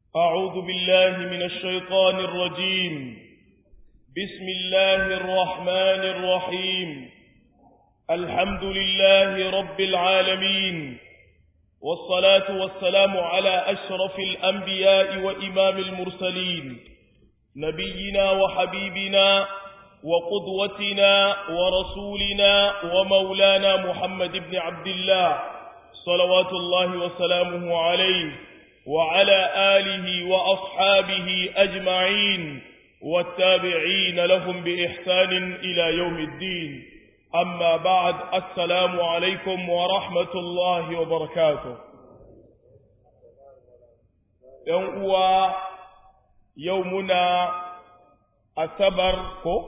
أعوذ بالله من الشيطان الرجيم بسم الله الرحمن الرحيم الحمد لله رب العالمين والصلاة والسلام على أشرف الأنبياء وإمام المرسلين نبينا وحبيبنا وقدوتنا ورسولنا ومولانا محمد بن عبد الله صلوات الله وسلامه عليه وعلى آله وأصحابه أجمعين والتابعين لهم بإحسان إلى يوم الدين أما بعد السلام عليكم ورحمة الله وبركاته يوم يومنا أسبر كو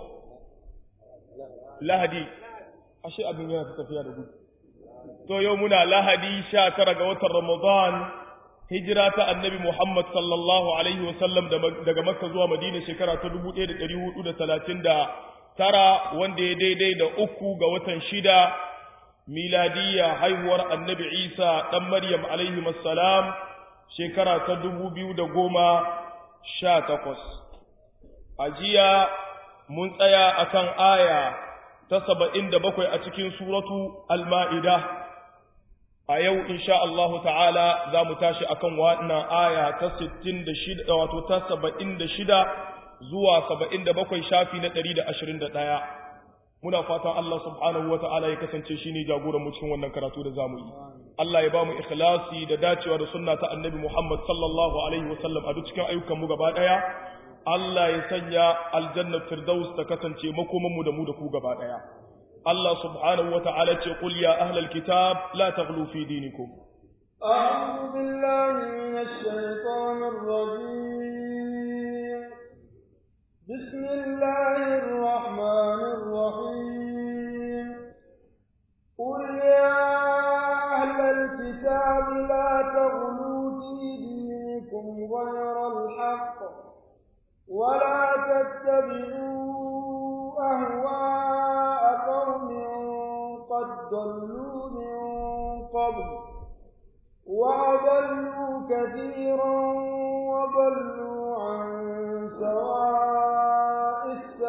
lahadi ashe abin yana tafiya da gudu to yau muna lahadi sha tara ga watan ramadan hijira ta annabi muhammad sallallahu alaihi wasallam daga makka zuwa madina shekara ta dubu ɗaya da ɗari hudu da talatin da tara wanda ya daidai da uku ga watan shida miladiyya haihuwar annabi isa ɗan maryam alaihi salam shekara ta dubu biyu da goma sha takwas a jiya mun tsaya akan aya ta saba'in da bakwai a cikin suratu al-ma'ida a yau insha Allahu ta'ala za mu tashi akan wannan aya ta sittin da shida wato ta saba'in da shida zuwa saba'in da bakwai shafi na ɗari da ashirin da ɗaya muna fatan Allah subhanahu wa ta'ala ya kasance shi ne jagoran mu cikin wannan karatu da zamu yi Allah ya ba mu ikhlasi da dacewa da sunna ta annabi Muhammad sallallahu alaihi wa sallam a duk cikin ayyukan mu gaba ɗaya Allah ya sanya aljannar firdaus ta kasance makomanmu da mu da ku gaba daya Allah subhanahu wata'ala ce qul ya ahlal kitab la taghlu fi dinikum a'udhu billahi minash shaitanir rajim bismillahir rahmanir rahim qul ya ahlal kitab la taghlu fi dinikum ghayra al-haqq ولا تتبعوا أهواء قوم قد ضلوا من قبل وأضلوا كثيرا وضلوا عن سواء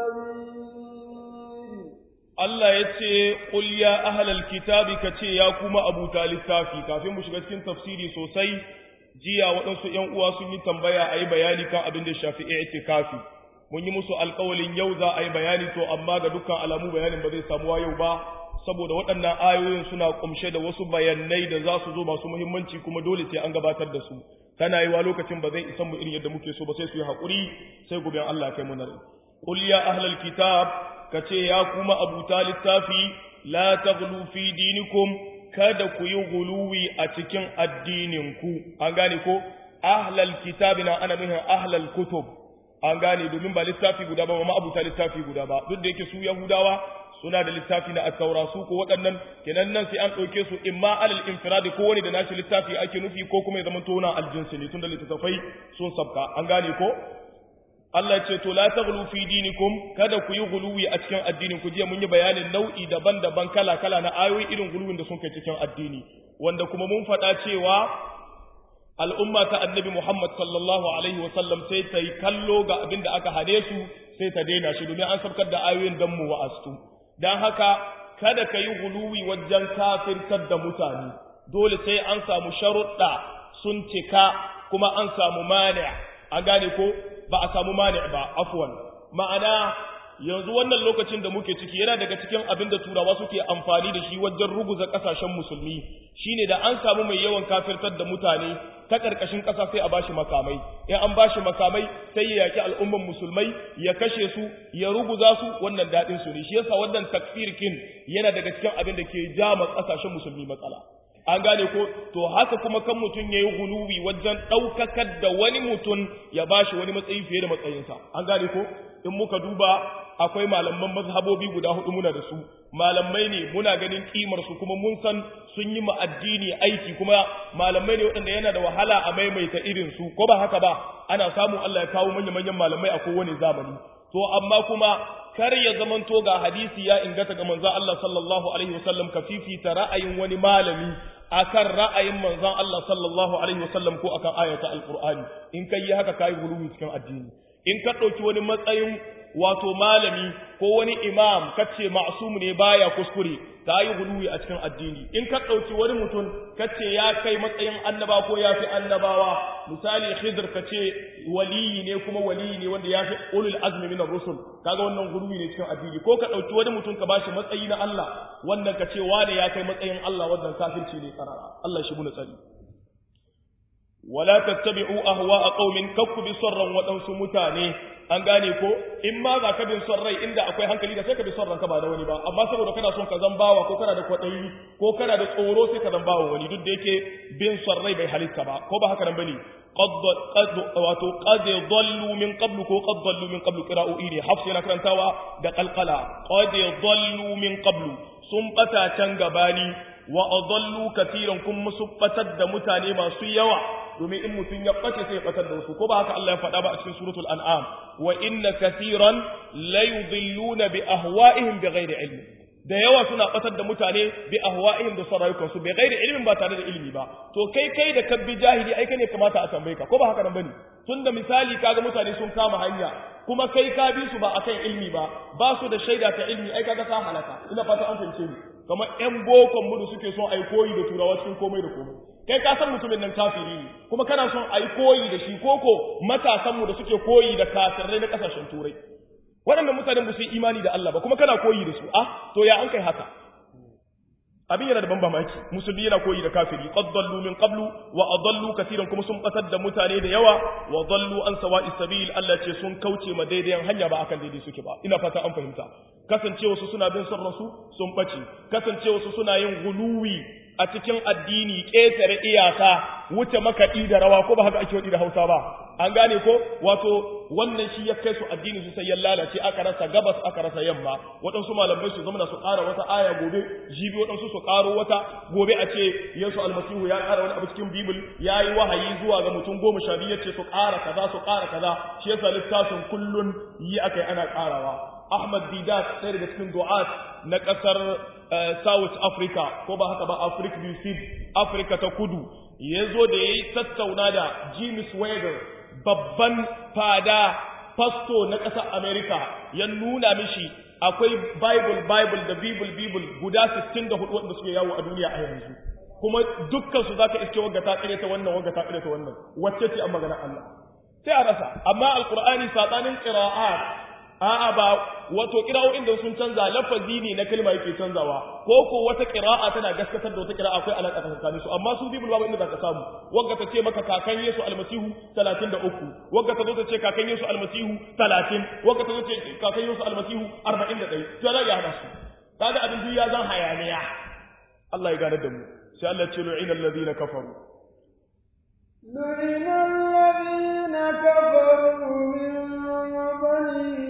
السبيل Allah ya ce, Ƙul ya ahalal kitabi ka ce ya kuma abuta littafi, kafin mu shiga cikin tafsiri sosai, jiya waɗansu ‘yan uwa sun yi tambaya a yi bayani kan abin da shafi i'tikafi mun yi musu alƙawalin yau za a yi bayani to amma ga dukkan alamu bayanin ba zai samuwa yau ba saboda waɗannan ayoyin suna ƙumshe da wasu bayanai da za su zo masu muhimmanci kuma dole sai an gabatar da su tana yi wa lokacin ba zai isan mu irin yadda muke so ba sai su yi haƙuri sai gobe Allah kai mu nare qul ya ahlal kitab kace ya kuma abuta littafi la taghlu fi dinikum kada ku yi guluwi a cikin addininku an gane ko ahlal kitabi na ana nufin ahlal kutub an gane domin ba littafi guda ba ma abuta littafi guda ba duk da yake su yahudawa suna da littafi na at-taura su ko waɗannan kenan nan sai an ɗauke su imma alal infiradi ko wani da nashi littafi ake nufi ko kuma ya zama tona aljinsi ne tunda littattafai sun sabka an gane ko Allah ce to la taghlu fi dinikum kada ku yi guluwi a cikin addinin ku jiya mun yi bayanin nau'i daban-daban kala-kala na ayoyi irin guluwin da sun kai cikin addini wanda kuma mun faɗa cewa al'umma ta annabi Muhammad sallallahu alaihi wasallam sai ta yi kallo ga abin da aka hane su sai ta daina shi domin an sabkar da ayoyin dan mu wa'astu dan haka kada ka yi guluwi wajen kafirtar da mutane dole sai an samu sharuɗa sun cika kuma an samu mani an gane ko ba a samu mani ba afwan ma'ana yanzu wannan lokacin da muke ciki yana daga cikin abin da turawa suke amfani da shi wajen ruguza kasashen musulmi shine da an samu mai yawan kafirtar da mutane ta karkashin kasa sai a bashi makamai in an bashi makamai sai ya yaki al'umman musulmai ya kashe su ya ruguza su wannan dadin su ne shi yasa wannan takfirkin yana daga cikin abin da ke jama kasashen musulmi matsala an gane ko to haka kuma kan mutum ya yi guluwi wajen ɗaukakar da wani mutum ya ba shi wani matsayi fiye da matsayinsa an gane ko in muka duba akwai malaman mazhabobi guda hudu muna da su malamai ne muna ganin kimar su kuma mun san sun yi ma addini aiki kuma malamai ne waɗanda yana da wahala a maimaita irin su ko ba haka ba ana samu Allah ya kawo manya manyan malamai a kowane zamani to amma kuma kar ya zamanto ga hadisi ya ingata ga manzon Allah sallallahu alaihi wasallam ka fifita ra'ayin wani malami akan ra'ayin manzon Allah sallallahu alaihi wasallam ko akan ayata alqur'ani in kai yi haka kai guluwi cikin addini in ka dauki wani matsayin wato malami ko wani imam kace ma'sum ne baya kuskure ta yi guluwi a cikin addini in ka ɗauki wani mutum kace ya kai matsayin annaba ko ya fi annabawa misali khidr kace waliyi ne kuma waliyi ne wanda ya fi ulul azmi min rusul kaga wannan guluwi ne cikin addini ko ka ɗauki wani mutum ka bashi matsayi na Allah wannan kace wane ya kai matsayin Allah wannan kafirci ne karara Allah shi muna tsari wala tattabi'u ahwa'a qaumin kakku bi sarran waɗansu mutane an gane ko in ma za ka bin son rai inda akwai hankali da sai ka bi son ranka ba da wani ba amma saboda kana son ka zan bawa ko kana da kwaɗayi ko kana da tsoro sai ka zan bawa wani duk da yake bin son rai bai halitta ba ko ba haka nan bane qad wato qad dallu min qablu ko qad dallu min qablu qira'o'i ne hafs yana karantawa da qalqala qad dallu min qablu sun bata can gabani wa adallu katiran kun musu batar da mutane masu yawa domin in mutum ya bace sai ya batar da wasu ko ba haka Allah ya faɗa ba a cikin suratul an'am wa inna katiran la yudilluna bi ahwa'ihim bighairi ilmi da yawa suna batar da mutane bi ahwa'ihim da sarayukan su bighairi ilmin ba tare da ilimi ba to kai kai da kabbi jahili ai ne kamata a tambaye ka ko ba haka nan bane tunda misali kaga mutane sun kama hanya kuma kai ka bi su ba akan ilmi ba ba su da shaida ta ilmi ai kaga ka halaka ina fata an fahimce ni kamar ƴan bokon mu da suke son ai koyi da turawa cikin komai da komai kai ka san mutumin nan kafiri ne kuma kana son ai koyi da shi koko matasan mu da suke koyi da kafirai na kasashen turai waɗannan mutanen ba su yi imani da Allah ba kuma kana koyi da su ah to ya an kai haka abin yana da ban mamaki musulmi yana koyi da kafiri qad dallu min qablu wa adallu katiran kuma sun batar da mutane da yawa wa dallu an sawa'is sabil Allah ce sun kauce ma daidaiyan hanya ba akan daidai suke ba ina fata an fahimta kasancewa su suna bin son rasu sun bace kasancewa su suna yin guluwi a cikin addini ƙetare iyaka wuce makaɗi da rawa ko ba haka ake waɗi da hausa ba an gane ko wato wannan shi ya kai su addini su sai ya lalace aka rasa gabas aka rasa yamma waɗansu malamai su zama su ƙara wata aya gobe jibi waɗansu su ƙaro wata gobe a ce yesu almasihu ya ƙara wani abu cikin bibil ya yi wahayi zuwa ga mutum goma sha biyu ya ce su ƙara kaza su ƙara kaza shi yasa littafin kullun yi aka yi ana ƙarawa ahmad didat ɗaya daga cikin du'at na ƙasar South Africa ko ba haka ba Africa du Sud Africa ta kudu ya zo da ya yi tattauna da James Wager babban fada pasto na ƙasar America ya nuna mishi akwai Bible Bible da Bible Bible guda 64 wanda suke yawo a duniya a yanzu kuma dukkan su zaka iske wagga ta ta wannan wagga ta ta wannan wacce ce an magana Allah sai a rasa amma alqur'ani sabanin qira'at a'a ba wato kira'o'in da sun canza lafazi ne na kalma yake canzawa ko ko wata qira'a tana gaskatar da wata qira'a akwai alaka tsakanin su amma su bibul babu inda zaka samu wanda ta ce maka kakan Yesu almasihu 33 wanda ta zo ta ce kakan Yesu almasihu 30 wanda ta zo ta ce kakan Yesu almasihu 41 to za ya hada su kaga abin duk ya zan hayaniya Allah ya gane da mu sai Allah ya ce lu'ina alladhina kafaru لعن الذين كفروا من بني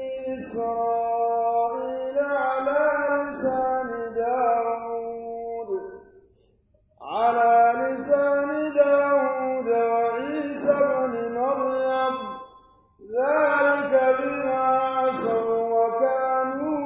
إسرائيل على لسان داود على لسان داود وعيسى بن مريم ذلك بما عصوا وكانوا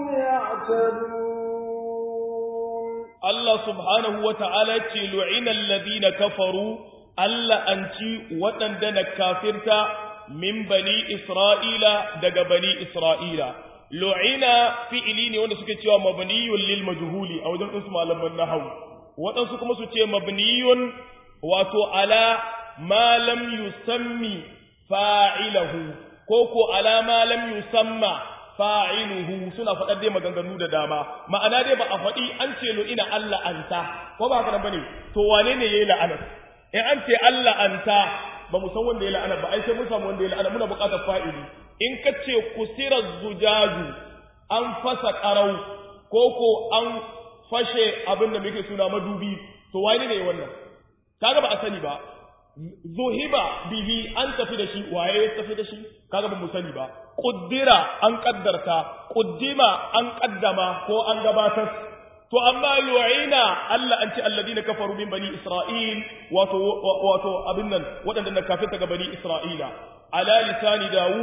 يعتدون Allah subhanahu wa ta'ala ce lu'inal ladina kafaru Allah an ci waɗanda na kafirta min bani Isra'ila daga bani Isra'ila. Lu'ina fi'ili ne wanda suke cewa mabniyun lil majhuli a wajen ɗinsu malaman nahawu. Waɗansu kuma su ce mabniyun wato ala ma lam yusammi fa'ilahu ko ko ala ma lam yusamma fa'iluhu suna faɗar dai maganganu da dama ma'ana dai ba a faɗi an ce lo ina Allah anta ko ba haka bane to wane ne yayi la'ana in an ce Allah anta ba mu san wanda yayi la'ana ba ai sai mun samu wanda yayi la'ana muna buƙatar fa'ili in ka ce kusira zujaju an fasa qarau ko ko an fashe abin da muke suna madubi to wane ne wannan kaga ba a sani ba zuhiba bihi an tafi da shi waye ya tafi da shi kaga ba mu sani ba kuddira an kaddarta kuddima an kaddama ko an gabatar to amma lu'ina Allah an ce alladina kafaru min bani isra'il wato wato abin nan waɗanda na kafirta ga bani isra'ila ala lisani daud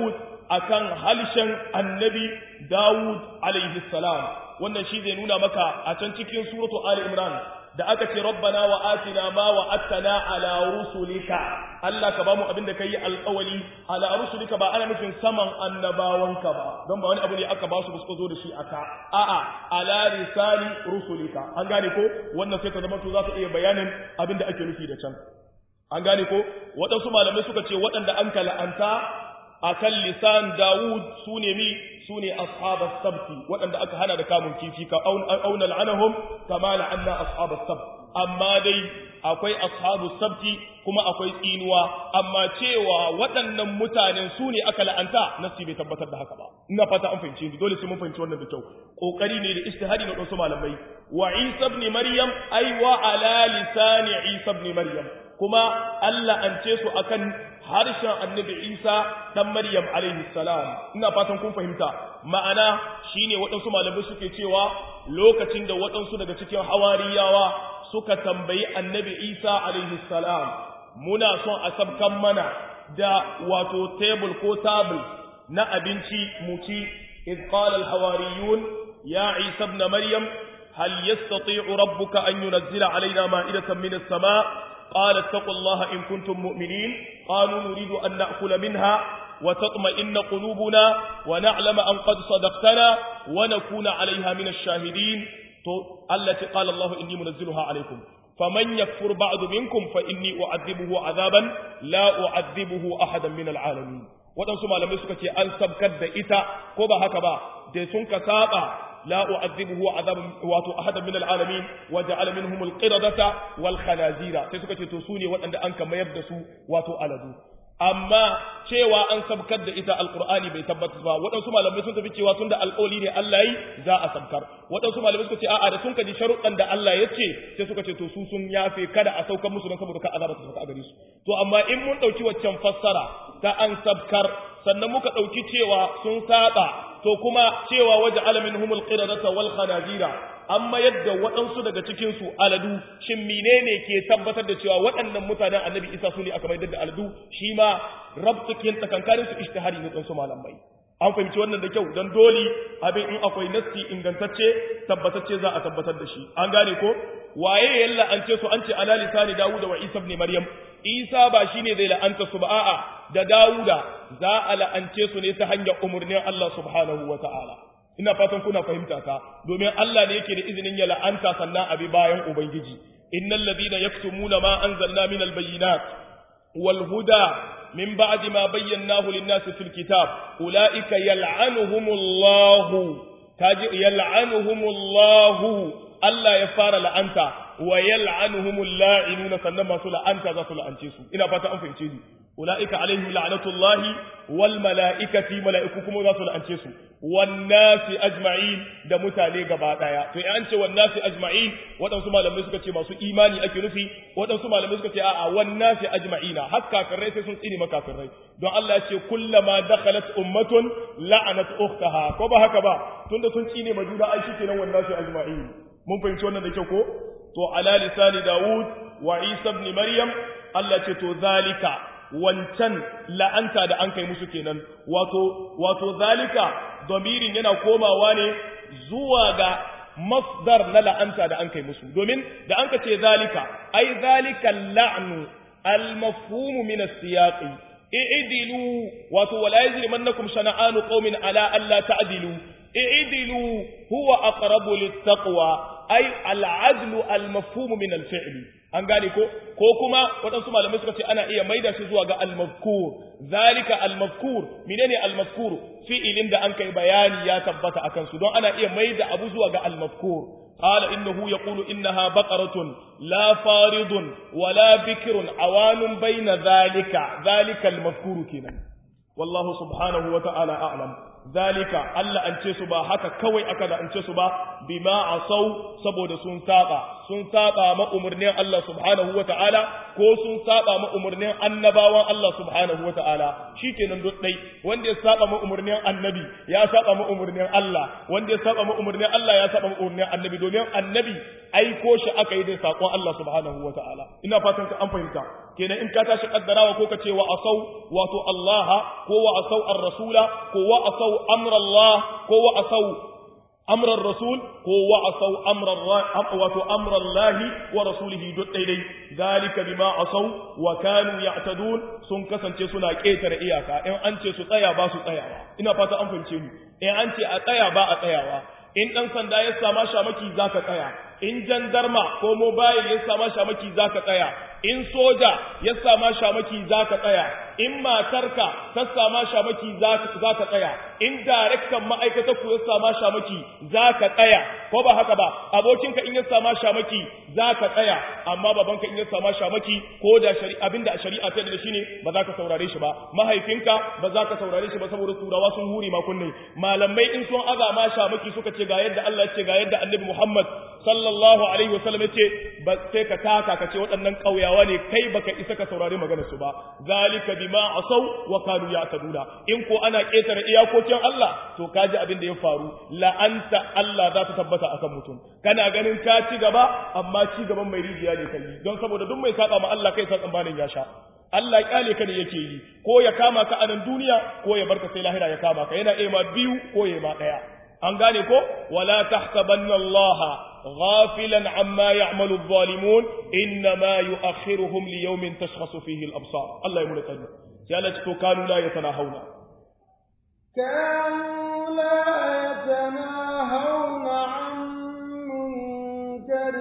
akan halshen annabi Dawud alaihi salam wannan shi zai nuna maka a can cikin suratu Ali Imran da aka ce rabbana wa atina ma wa attana ala rusulika Allah ka bamu abin da kai alƙawali ala rusulika ba ana nufin saman annabawanka ba don ba wani abu ne aka ba su suka zo da shi aka a'a ala risali rusulika an gane ko wannan sai ta zama to za ta iya bayanin abin da ake nufi da can an gane ko waɗansu malamai suka ce waɗanda an kala'anta akan lisan Dawud su ne mi su ne ashabas sabti waɗanda aka hana da kamun kifi ka auna la'anahum kama la'anna ashabas sabt amma dai akwai ashabus sabti kuma akwai tsinuwa amma cewa waɗannan mutanen su ne aka la'anta nasi bai tabbatar da haka ba ina fata an fahimci dole sai mun fahimci wannan da kyau kokari ne da istihadi na wasu malamai wa Isa ibn Maryam ai wa ala lisani Isa ibn Maryam kuma Allah an ce su akan harshen annabi Isa dan Maryam alaihi salam ina fatan kun fahimta ma'ana shine waɗansu malamai suke cewa lokacin da waɗansu daga cikin hawariyawa suka tambayi annabi Isa alaihi salam muna son a sabkan mana da wato table ko table na abinci mu ci iz qala al hawariyun ya Isa ibn Maryam hal yastati'u rabbuka an yunzila alaina ma'idatan min as-sama' قال اتقوا الله إن كنتم مؤمنين قالوا نريد أن نأكل منها وتطمئن قلوبنا ونعلم أن قد صدقتنا ونكون عليها من الشاهدين التي قال الله إني منزلها عليكم فمن يكفر بعد منكم فإني أعذبه عذابا لا أعذبه أحدا من العالمين waɗansu malamai suka ce an sabkar da ita ko ba haka ba da sun ka saba la u'adhibuhu azaban wato ahadan min al'alamin wa ja'ala minhum al-qiradata wal khanazira sai suka ce to su ne waɗanda an ka mayar da su wato aladu amma cewa an sabkar da ita alqur'ani bai tabbata ba waɗansu malamai sun tafi cewa tunda alƙawli ne Allah yi za a sabkar waɗansu malamai suka ce a'a da sun kaji sharuɗan da Allah ya ce sai suka ce to su sun yafe kada a saukar musu don saboda ka azaba ta sauka a gare su to amma in mun ɗauki waccan fassara ta an sabkar sannan muka ɗauki cewa sun saba to kuma cewa waje alamin humul qiradata wal khanazira amma yadda waɗansu daga cikin su aladu shin menene ke tabbatar da cewa waɗannan mutanen annabi isa su ne aka maidar da aladu shi ma rabtukin tsakankanin su ishtihari ne su malamai an fahimci wannan da kyau don dole abin in akwai nassi ingantacce tabbatacce za a tabbatar da shi an gane ko waye ya la'ance su an ce ala lisani dawuda wa isa ibn maryam isa ba shine zai la'anta su ba a'a da dawuda za a la'ance su ne ta hanyar umurnin Allah subhanahu wa ta'ala ina fatan kuna fahimta ka domin Allah ne yake da izinin ya la'anta sannan abi bayan ubangiji innal ladina yaktumuna ma anzalna minal bayyinat wal huda من بعد ما بيناه للناس في الكتاب أولئك يلعنهم الله يلعنهم الله Allah ya fara la'anta wa yal'anuhumul la'inuna sannan masu la'anta za su la'ance su ina fata an fahimce ni ulaika alaihim la'natullahi wal mala'ikati mala'iku kuma za su la'ance su wan nasi ajma'in da mutane gaba daya to an ce wan nasi ajma'in waɗansu malamai suka ce masu imani ake nufi waɗansu malamai suka ce a'a wan nasi ajma'ina har kafirai sai sun tsini makafirai don Allah ya ce kullama dakhalat ummatun la'anat ukhtaha ko ba haka ba tunda sun tsine ma juna ai shikenan wan nasi ajma'in mun fahimci wannan da kyau ko to ala lisani Dawud wa Isa ibn Maryam Allah ce to zalika wancan la'anta da an kai musu kenan wato wato zalika domirin yana komawa ne zuwa ga masdar na la'anta da an kai musu domin da an ka ce zalika ai zalika la'nu al-mafhum min as-siyaqi i'dilu wato wala yajrimannakum shana'anu qaumin ala alla ta'dilu i'dilu huwa aqrabu lit-taqwa ai al-adlu al-mafhum min al-fi'l an gane ko ko kuma waɗansu malamai suka ce ana iya maida shi zuwa ga al-mazkur zalika al-mazkur menene al-mazkur fi'ilin da an kai bayani ya tabbata akan su don ana iya maida abu zuwa ga al-mazkur قال إنه يقول إنها بقرة لا فارض ولا بكر عوان بين ذلك ذلك المذكور كنا والله سبحانه وتعالى أعلم zalika Allah an ce su ba haka kawai aka da an ce su ba bima asau saboda sun saba sun saba ma umurnin Allah subhanahu wata'ala ko sun saba ma umurnin annabawan Allah subhanahu wata'ala shikenan duk dai wanda ya saba ma umurnin annabi ya saba ma umurnin Allah wanda ya saba ma umurnin Allah ya saba ma umurnin annabi domin annabi aiko shi aka yi da sakon Allah subhanahu wataala ina fatan ka an fahimta kenan in ka tashi kaddarawa ko ka ce wa asau wato Allah ko wa asau ar-rasula ko wa asau amra Allah ko wa asau amra rasul ko wa asau amra wato amra Allah wa rasulihi duk daidai zalika bima asau wa kanu ya'tadun sun kasance suna ketare iyaka in an ce su tsaya ba su tsayawa ina fata an fahimce ni in an ce a tsaya ba a tsayawa in dan sanda ya sama shamaki zaka tsaya in jandarma ko mobile ya sama shamaki zaka tsaya in soja ya sama shamaki zaka tsaya in matarka ta sama shamaki zaka tsaya in daraktan ma'aikatar ku ya sama shamaki zaka tsaya ko ba haka ba abokinka in ya sama shamaki zaka tsaya amma babanka in ya sama shamaki ko da shari'a abinda shari'a ta da shi ne ba za ka saurare shi ba mahaifinka ba za ka saurare shi ba saboda turawa sun huri ma kunne malamai in sun azama shamaki suka ce ga yadda Allah ya ce ga yadda Annabi Muhammad sallallahu alaihi wasallam yace ba sai ka taka ka ce waɗannan ƙauyawa ne kai baka isa ka saurari maganar su ba zalika bima asaw wa kanu ya'taduna in ko ana ƙetare iyakokin Allah to kaji abin da ya faru la'anta Allah za ta tabbata akan mutum kana ganin ka ci gaba amma ci gaban mai rijiya ne kai don saboda duk mai saba ma Allah kai sa tsambanin ya sha Allah kyale ka ne yake yi ko ya kama ka a nan duniya ko ya barka sai lahira ya kama ka yana ema biyu ko ya ma daya an gane ko wala tahsabanna Allah ghafilan amma ya'malu adh-dhalimun inma yu'akhiruhum li yawmin tashkhasu fihi al-absar Allah ya mu tsari sai Allah to kanu la yatanahawna كانوا لا يتناهون عن منكر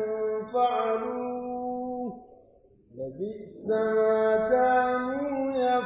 فعلوه لبئس ما كانوا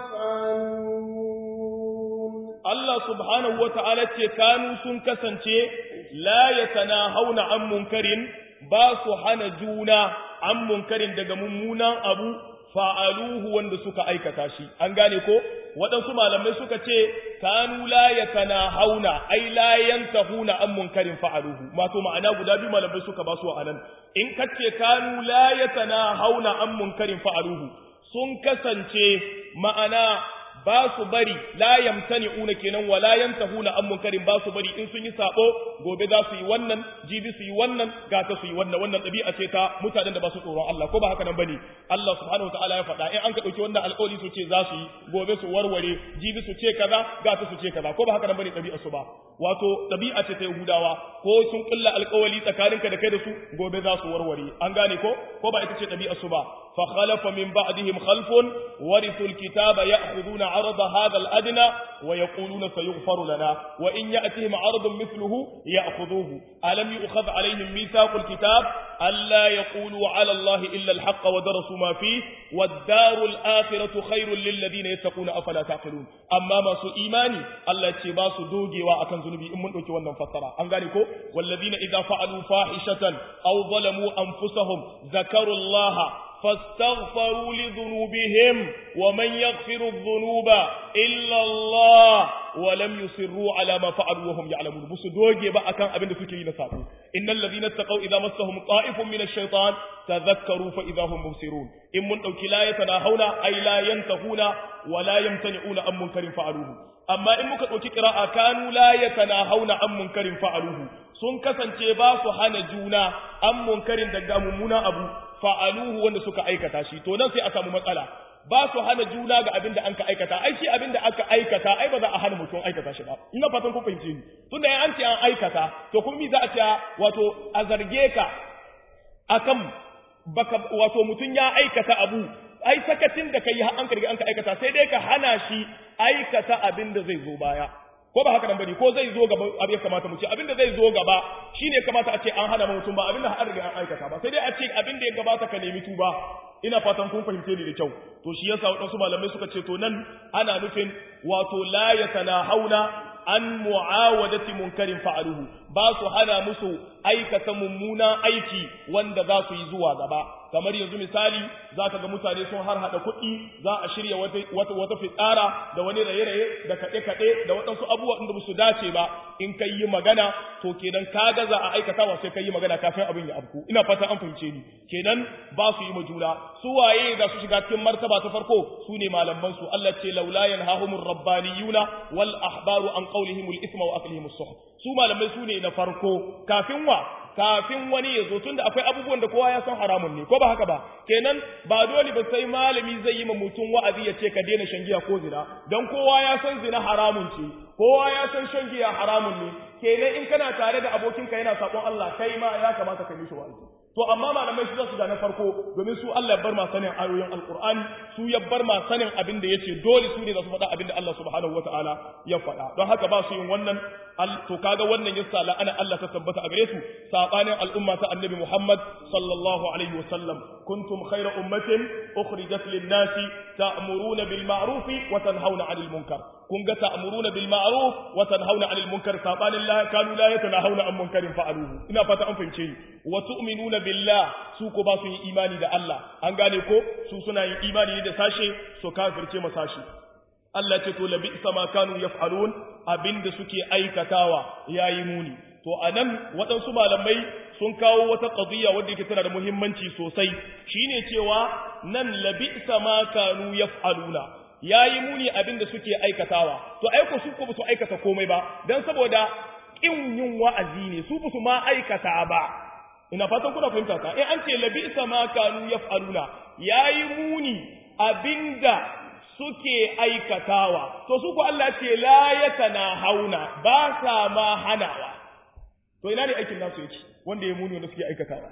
يفعلون Allah subhanahu wa ta'ala ce kanu sun kasance la yatanahawna an munkarin ba su hana juna an munkarin daga mummunan abu fa'aluhu wanda suka aikata shi an gane ko waɗansu malamai suka ce kanu la yatanahawna ai la yantahuna an munkarin fa'aluhu mato ma'ana guda biyu malamai suka ba su anan in kace kanu la yatanahawna an munkarin fa'aluhu sun kasance ma'ana ba su bari la yamtani'una kenan wala yantahuna an munkarin ba su bari in sun yi sabo gobe za su yi wannan jibi su yi wannan gata su yi wannan wannan dabi'a ce ta mutanen da ba su tsoron Allah ko ba haka nan bane Allah subhanahu wataala ya faɗa in an ka dauki wannan alƙawari su ce za su yi gobe su warware jibi su ce kaza gata su ce kaza ko ba haka nan bane dabi'a su ba wato dabi'a ce ta Yahudawa ko sun kulla alƙawari tsakaninka da kai da su gobe za su warware an gane ko ko ba ita ce dabi'a su ba fa khalafa min ba'dihim khalfun warithul kitaba ya'khuduna عرض هذا الأدنى ويقولون سيغفر لنا وإن يأتهم عرض مثله يأخذوه ألم يؤخذ عليهم ميثاق الكتاب ألا يقولوا على الله إلا الحق ودرسوا ما فيه والدار الآخرة خير للذين يتقون أفلا تعقلون أما ما سو إيماني الله يتباس دوجي وأكن ذنبي إمن أكي ونن فترة أنغانيكو والذين إذا فعلوا فاحشة أو ظلموا أنفسهم ذكروا الله فاستغفروا لذنوبهم ومن يغفر الذنوب إلا الله ولم يصروا على ما فعلوا وهم يعلمون بس دوجي بقى كان أبن فكري نسابه إن الذين اتقوا إذا مسهم طائف من الشيطان تذكروا فإذا هم مبصرون إن من أوكي لا يتناهون أي لا ينتهون ولا يمتنعون عن منكر فعلوه أما إن مكت أوكي قراءة كانوا لا يتناهون عن منكر فعلوه sun kasance ba su hana juna an munkarin daga mummuna abu fa'aluhu wanda suka aikata shi to nan sai a samu matsala ba su hana juna ga abin da an ka aikata ai shi abin da aka aikata ai ba za a hana mutum aikata shi ba ina fatan ku fahimce ni tunda an ce an aikata to kuma mi za a ce wato a zarge ka akan baka wato mutum ya aikata abu ai sakacin da kai har an ka riga an ka aikata sai dai ka hana shi aikata abin da zai zo baya ko ba haka nan bane ko zai zo gaba abin kamata mu ce abin da zai zo gaba shine kamata a ce an hana mutum ba abin da har riga an aikata ba sai dai a ce abin da ya gabata ka nemi tuba ina fatan kun fahimce ni da kyau to shi yasa wadansu malamai suka ce to nan ana nufin wato la yatanahawna an mu'awadati munkarin fa'aluhu ba su hana musu aikata mummuna aiki wanda za su yi zuwa gaba kamar yanzu misali za ka ga mutane sun har hada kuɗi za a shirya wata wata fitsara da wani raye-raye da kaɗe-kaɗe da waɗansu abubuwa inda su dace ba in kai yi magana to kenan ka ga za a aikata wa sai kai yi magana kafin abin ya abku ina fata an fahimce ni kenan ba su yi majuna su waye za su shiga cikin martaba ta farko su ne malaman su Allah ce laula yanhahumur rabbaniyuna wal ahbaru an qawlihimul isma wa aklihim as su malamai su ne na farko kafin wa kafin wani ya zo tunda akwai abubuwan da kowa ya san haramun ne ko ba haka ba kenan ba dole ba sai malami zai yi ma mutum wa'azi ya ce ka daina shan giya ko zina dan kowa ya san zina haramun ce kowa ya san shan giya haramun ne kenan in kana tare da abokinka yana sakon Allah kai ma ya kamata ka mishi wa'azi to amma malamai su za su na farko domin su Allah ya bar ma sanin ayoyin alqur'ani su ya bar ma sanin abin da yace dole su ne za su faɗa abin da Allah subhanahu wataala ya faɗa don haka ba su yin wannan to kaga wannan yasa la'ana Allah ta tabbata a gare su sabanin al'umma ta annabi Muhammad sallallahu alaihi wasallam kuntum khayra ummatin ukhrijat lin-nasi ta'muruna bil ma'ruf wa tanhauna 'anil munkar kun ga ta'muruna bil ma'ruf wa tanhauna 'anil munkar sabanin la kanu la yatanahuna 'an munkarin fa'aluhu ina fata an fahimce ni wa tu'minuna billah su ko ba su yin imani da Allah an gane ko su suna yin imani ne da sashe su kafirce ma sashe Allah ce to labi sama kanu yaf'alun abinda suke aikatawa yayi muni to anan waɗansu malamai sun kawo wata qadiyya wadda yake tana da muhimmanci sosai shine cewa nan labi sama kanu yaf'aluna yayi muni abinda suke aikatawa to aiko su ko ba su aikata komai ba dan saboda kin yin wa'azi ne su ba su ma aikata ba ina fatan kuna fahimta ta in an ce labi sama kanu yaf'aluna yayi muni abinda suke aikatawa to su ku Allah ce la yatana hauna ba sa ma hanawa to ina ne aikin nasu yake wanda ya muni wanda suke aikatawa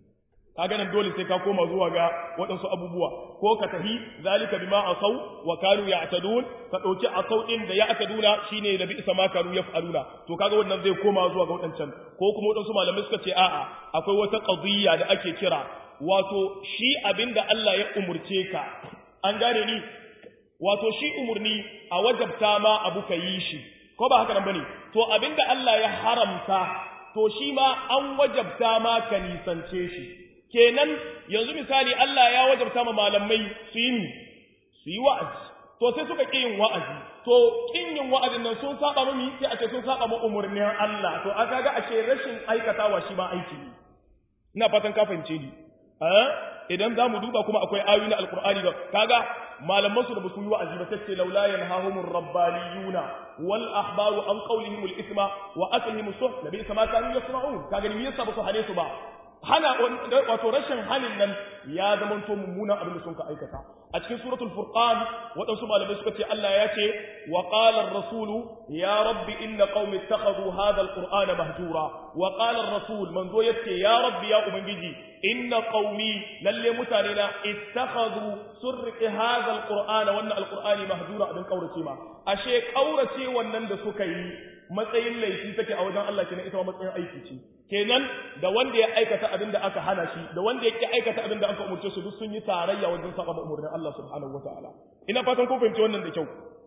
kaga nan dole sai ka koma zuwa ga waɗansu abubuwa ko ka tahi zalika bima asau wa kanu ya'tadun ka dauki asau din da ya'taduna shine da bi sama kanu yaf'aluna to kaga wannan zai koma zuwa ga waɗancan ko kuma waɗansu malamai suka ce a'a akwai wata qadiyya da ake kira wato shi abinda Allah ya umurce ka an gane ni wato shi umurni a wajabta ma abu ka yi shi ko ba haka nan bane to abinda Allah ya haramta to shi ma an wajabta ma ka nisance shi kenan yanzu misali Allah ya wajabta ma malamai su yi su yi wa'azi to sai suka ƙi yin wa'azi to ƙin yin wa'azin nan sun saba mami sai a ce sun saba ma umurnin Allah to aka ga ashe rashin aikatawa shi ma aiki ne ina fatan ka fahimce ni idan za mu duba kuma akwai ayoyi na alkur'ani da kaga malaman su da basu yi wa'azi ba sai laula yanhahumur rabbaniyuna wal ahbaru an qawlihim al isma wa aklihim suh nabi kama kanu yasma'un kaga ni yasa basu hane su ba hana wato rashin hanin nan ya zamanto mummunan abin da sun ka aikata a cikin suratul furqan waɗansu malamai suka ce Allah ya ce wa qala ar-rasulu ya rabbi inna qaumi ittakhadhu hadha al-qur'ana mahjura wa qala ar-rasul manzo yace ya rabbi ya ubangiji inna qaumi lalle mutane na ittakhadhu surqi hadha al-qur'ana wannan al-qur'ani mahjura abin kaurace ma ashe kaurace wannan da suka yi matsayin laifi take a wajen Allah kenan ita ma matsayin aiki ce kenan da wanda ya aikata abin da aka hana shi da wanda ya ki aikata abin da aka umurce su duk sun yi tarayya wajen saba ma umurnin Allah subhanahu wataala ina fatan kun fahimci wannan da kyau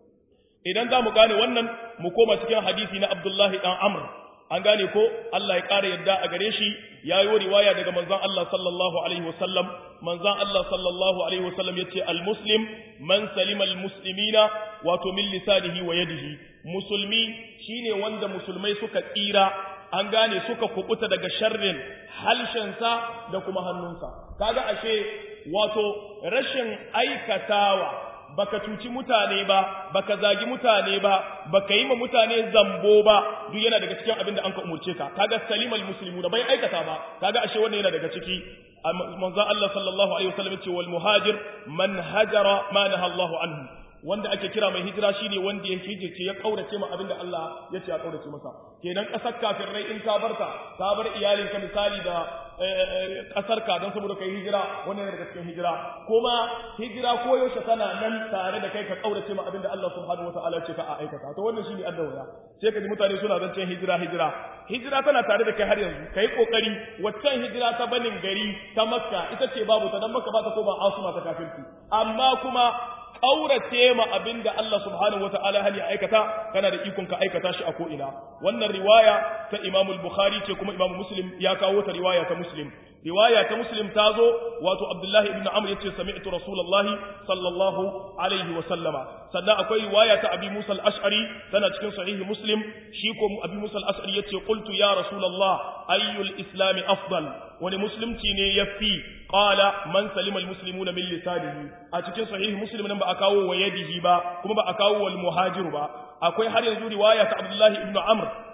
idan za mu gane wannan mu koma cikin hadisi na Abdullahi dan Amr an gane ko Allah ya ƙara yadda a gare shi ya yi riwaya daga manzon Allah sallallahu alaihi wasallam manzon Allah sallallahu alaihi wasallam yace al-muslim man salima al-muslimina wato min lisanihi wa yadihi musulmi shine wanda musulmai suka tsira an gane suka kubuta daga sharrin halshensa da kuma hannunsa kaga ashe wato rashin aikatawa baka cuci mutane ba baka zagi mutane ba baka yi ma mutane zambo ba duk yana daga cikin abin da an ka umurce ka kaga salimal muslimu da bai aikata ba kaga ashe wannan yana daga ciki manzo Allah sallallahu alaihi wasallam ce wal muhajir man hajara ma naha Allah anhu wanda ake kira mai hijira shine wanda ya hijirce ya kaurace ma abinda Allah ya ce ya kaurace masa kenan kasar kafirai in ka barta ka bar iyalinka misali da kasar ka don saboda kai hijira wannan daga cikin hijira kuma hijira ko yaushe tana nan tare da kai ka kaurace ma abinda Allah subhanahu wataala ya ce ka a aikata to wannan shine addawaya sai ka ji mutane suna zancen hijira hijira hijira tana tare da kai har yanzu kai kokari waccan hijira ta banin gari ta makka ita ce babu ta dan makka ba ta ko ba asuma ta kafirci amma kuma ƙaurace ma abin da Allah subhanahu wa ta'ala hali aikata kana da ikon ka aikata shi a ko'ina wannan riwaya ta Imam Bukhari ce kuma Imam Muslim ya kawo ta riwaya ta Muslim riwaya ta Muslim ta zo wato Abdullahi ibn Amr yace sami'tu Rasulullahi sallallahu alaihi wa sallama sannan akwai riwaya ta Abi Musa al-Ash'ari tana cikin sahih Muslim shi ko Abi Musa al-Ash'ari yace qultu ya Rasulullah ayyul islami afdal wani musulunci ne yafi qala man salima almuslimuna min lisanihi a cikin sahih muslim nan ba a kawo wa yadihi ba kuma ba a kawo wal muhajir ba akwai har yanzu riwaya ta abdullahi ibn amr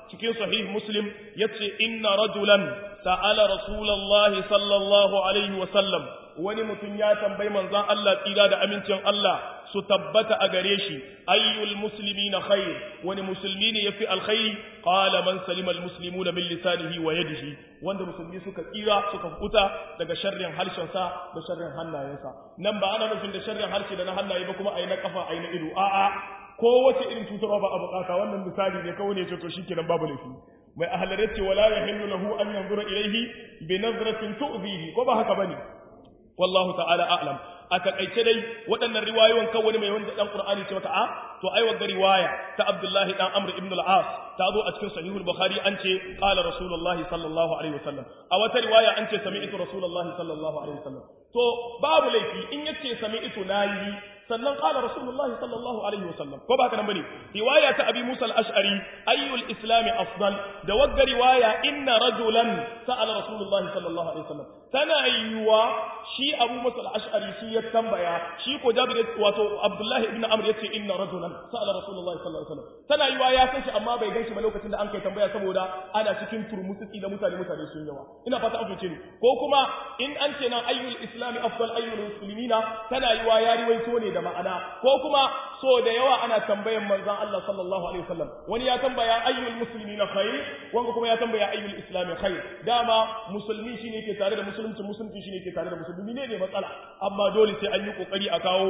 cikin sahih muslim yace inna rajulan sa'ala rasulullahi sallallahu alaihi wa sallam wani mutum ya tambayi manzon Allah tsira da amincin Allah su tabbata a gare shi ayyul muslimina khair wani musulmi ne yafi alkhairi qala man salima almuslimuna min lisanihi wa yadihi wanda musulmi suka tsira suka kuta daga sharrin harshen sa da sharrin hannayensa nan ba ana nufin da sharrin harshe da na hannaye ba kuma ayi na kafa ayi na ido a'a ko wace irin cutarwa ba a bukata wannan misali ne kawai ne ce to shikenan babu laifi mai ahalare ce wala yahillu lahu an yanzura ilayhi bi nazratin tu'zihi ko ba haka bane wallahu ta'ala a'lam a takaice dai waɗannan riwayoyin kan wani mai wanda dan qur'ani ce maka a to ai wa riwaya ta abdullahi dan amr ibn al-as ta zo a cikin sahihul bukhari an ce qala rasulullahi sallallahu alaihi wasallam a wata riwaya an ce sami'tu rasulullahi sallallahu alaihi wasallam to babu laifi in yace sami'tu nayi sannan qala rasulullahi sallallahu alaihi wasallam ko ba haka nan bane riwaya ta abi musa al-ash'ari ayyul islam afdal da wagga riwaya inna rajulan sa'ala rasulullahi sallallahu alaihi wasallam tana yiwa shi abu musa al-ash'ari shi ya tambaya shi ko jabir wato abdullahi ibn amr yace inna rajulan sa'ala rasulullahi sallallahu alaihi wasallam tana yiwa ya san shi amma bai ganshi ba lokacin da an kai tambaya saboda ana cikin turmutsi da mutane mutane sun yawa ina fata an fice ni ko kuma in an ce nan ayyul islam afdal ayyul muslimina tana yiwa ya riwaito ne da ma'ana ko kuma so da yawa ana tambayan manzon Allah sallallahu alaihi wasallam wani ya tambaya ayyul muslimina khair wanda kuma ya tambaya ayyul islam khair dama musulmi shine ke tare da musulunci musulunci shine ke tare da musulmi ne ne matsala amma dole sai an yi kokari a kawo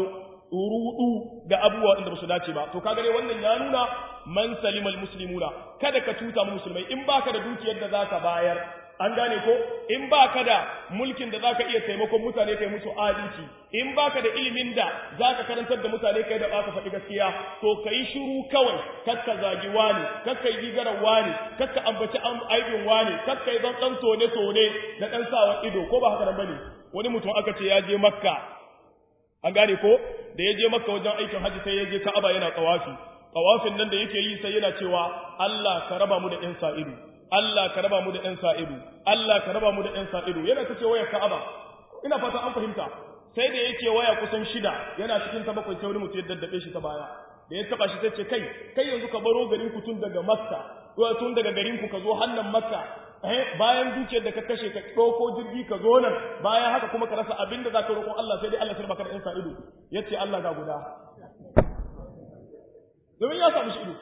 rudu ga abubuwa da ba su dace ba to kaga dai wannan ya nuna man salimal muslimuna kada ka tuta mu musulmai in baka da dukiyar da zaka bayar an gane ko in baka da mulkin da zaka iya taimakon mutane kai musu adalci in baka da ilimin da zaka karantar da mutane kai da baka faɗi gaskiya to kai shiru kawai kakka zagi wani kakka yi gigaran wani kakka ambaci aibin wani kakka yi zan dan tone tone da dan sawa ido ko ba haka nan bane wani mutum aka ce ya je makka an gane ko da ya je makka wajen aikin haji sai ya je ka'aba yana tsawafi tsawafin nan da yake yi sai yana cewa Allah ka raba mu da ƴan sa'idu Allah ka raba mu da ƴan sa'idu Allah ka raba mu da ƴan sa'idu yana ta ce waya ka'aba ina fata an fahimta sai da yake waya kusan shida yana cikin ta bakwai sai wani mutum ya daddabe shi ta baya da ya taba shi sai ce kai kai yanzu ka baro garin ku tun daga makka tun daga garin ku ka zo hannan makka eh bayan dukiyar da ka kashe ka ɗauko jirgi ka zo nan bayan haka kuma ka rasa abin da za ka roƙon Allah sai dai Allah sai baka da insa ido yace Allah ga guda domin ya samu shi ido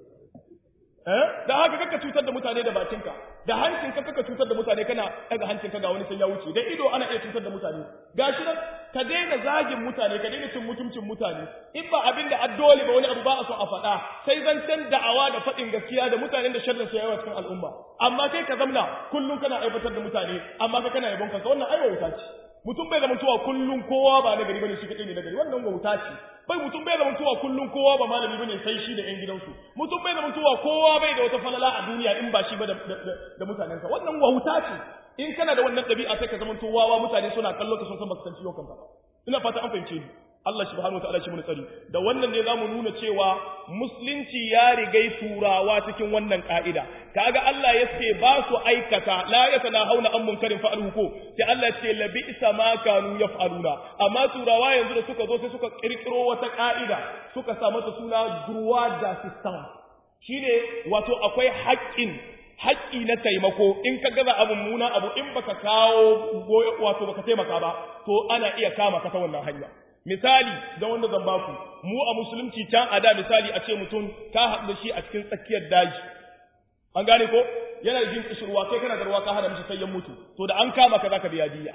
eh da haka kaka cutar da mutane da bakinka da hancinka kaka cutar da mutane kana daga hancinka ga wani sai ya wuce da ido ana iya cutar da mutane gashi nan ka daina zagin mutane ka daina cin mutuncin mutane in ba abin da addoli ba wani abu ba a so a faɗa sai zancen da'awa da faɗin gaskiya da mutanen da sharrin su yawa cikin al'umma amma kai ka zamna kullum kana aiwatar da mutane amma kai kana yabon kanka wannan aiwa wuta ce mutum bai zama tuwa kullum kowa ba na gari bane shi kadai ne na gari wannan wauta ce bai mutum bai zama tuwa kullum kowa ba malami bane sai shi da yan gidansu mutum bai zama tuwa kowa bai da wata falala a duniya in ba shi ba da mutanensa wannan wauta ce in kana da wannan ɗabi'a sai ka zama tuwawa mutane suna kallo ka sun san baka san ciwon kanka ina fata an fahimce ni Allah subhanahu wa ta'ala shi mun tsari da wannan ne zamu nuna cewa musulunci ya rigai turawa cikin wannan ka'ida kaga Allah ya ce ba su aikata la yatanahawna an munkarin fa'aluhu ko sai Allah ya ce labi isa ma kanu yaf'aluna amma turawa yanzu da suka zo sai suka kirkiro wata ka'ida suka sa mata suna droit d'assistance shine wato akwai haƙƙin haƙƙi na taimako in ka gaza abu muna abu in baka kawo wato baka taimaka ba to ana iya kama ka ta wannan hanya misali da wanda zan baku mu a musulunci can a da misali a ce mutum ka haɗu da shi a cikin tsakiyar daji an gane ko yana jin kishirwa kai kana da ruwa ka hada mishi sai ya mutu to da an kama ka zaka biya diya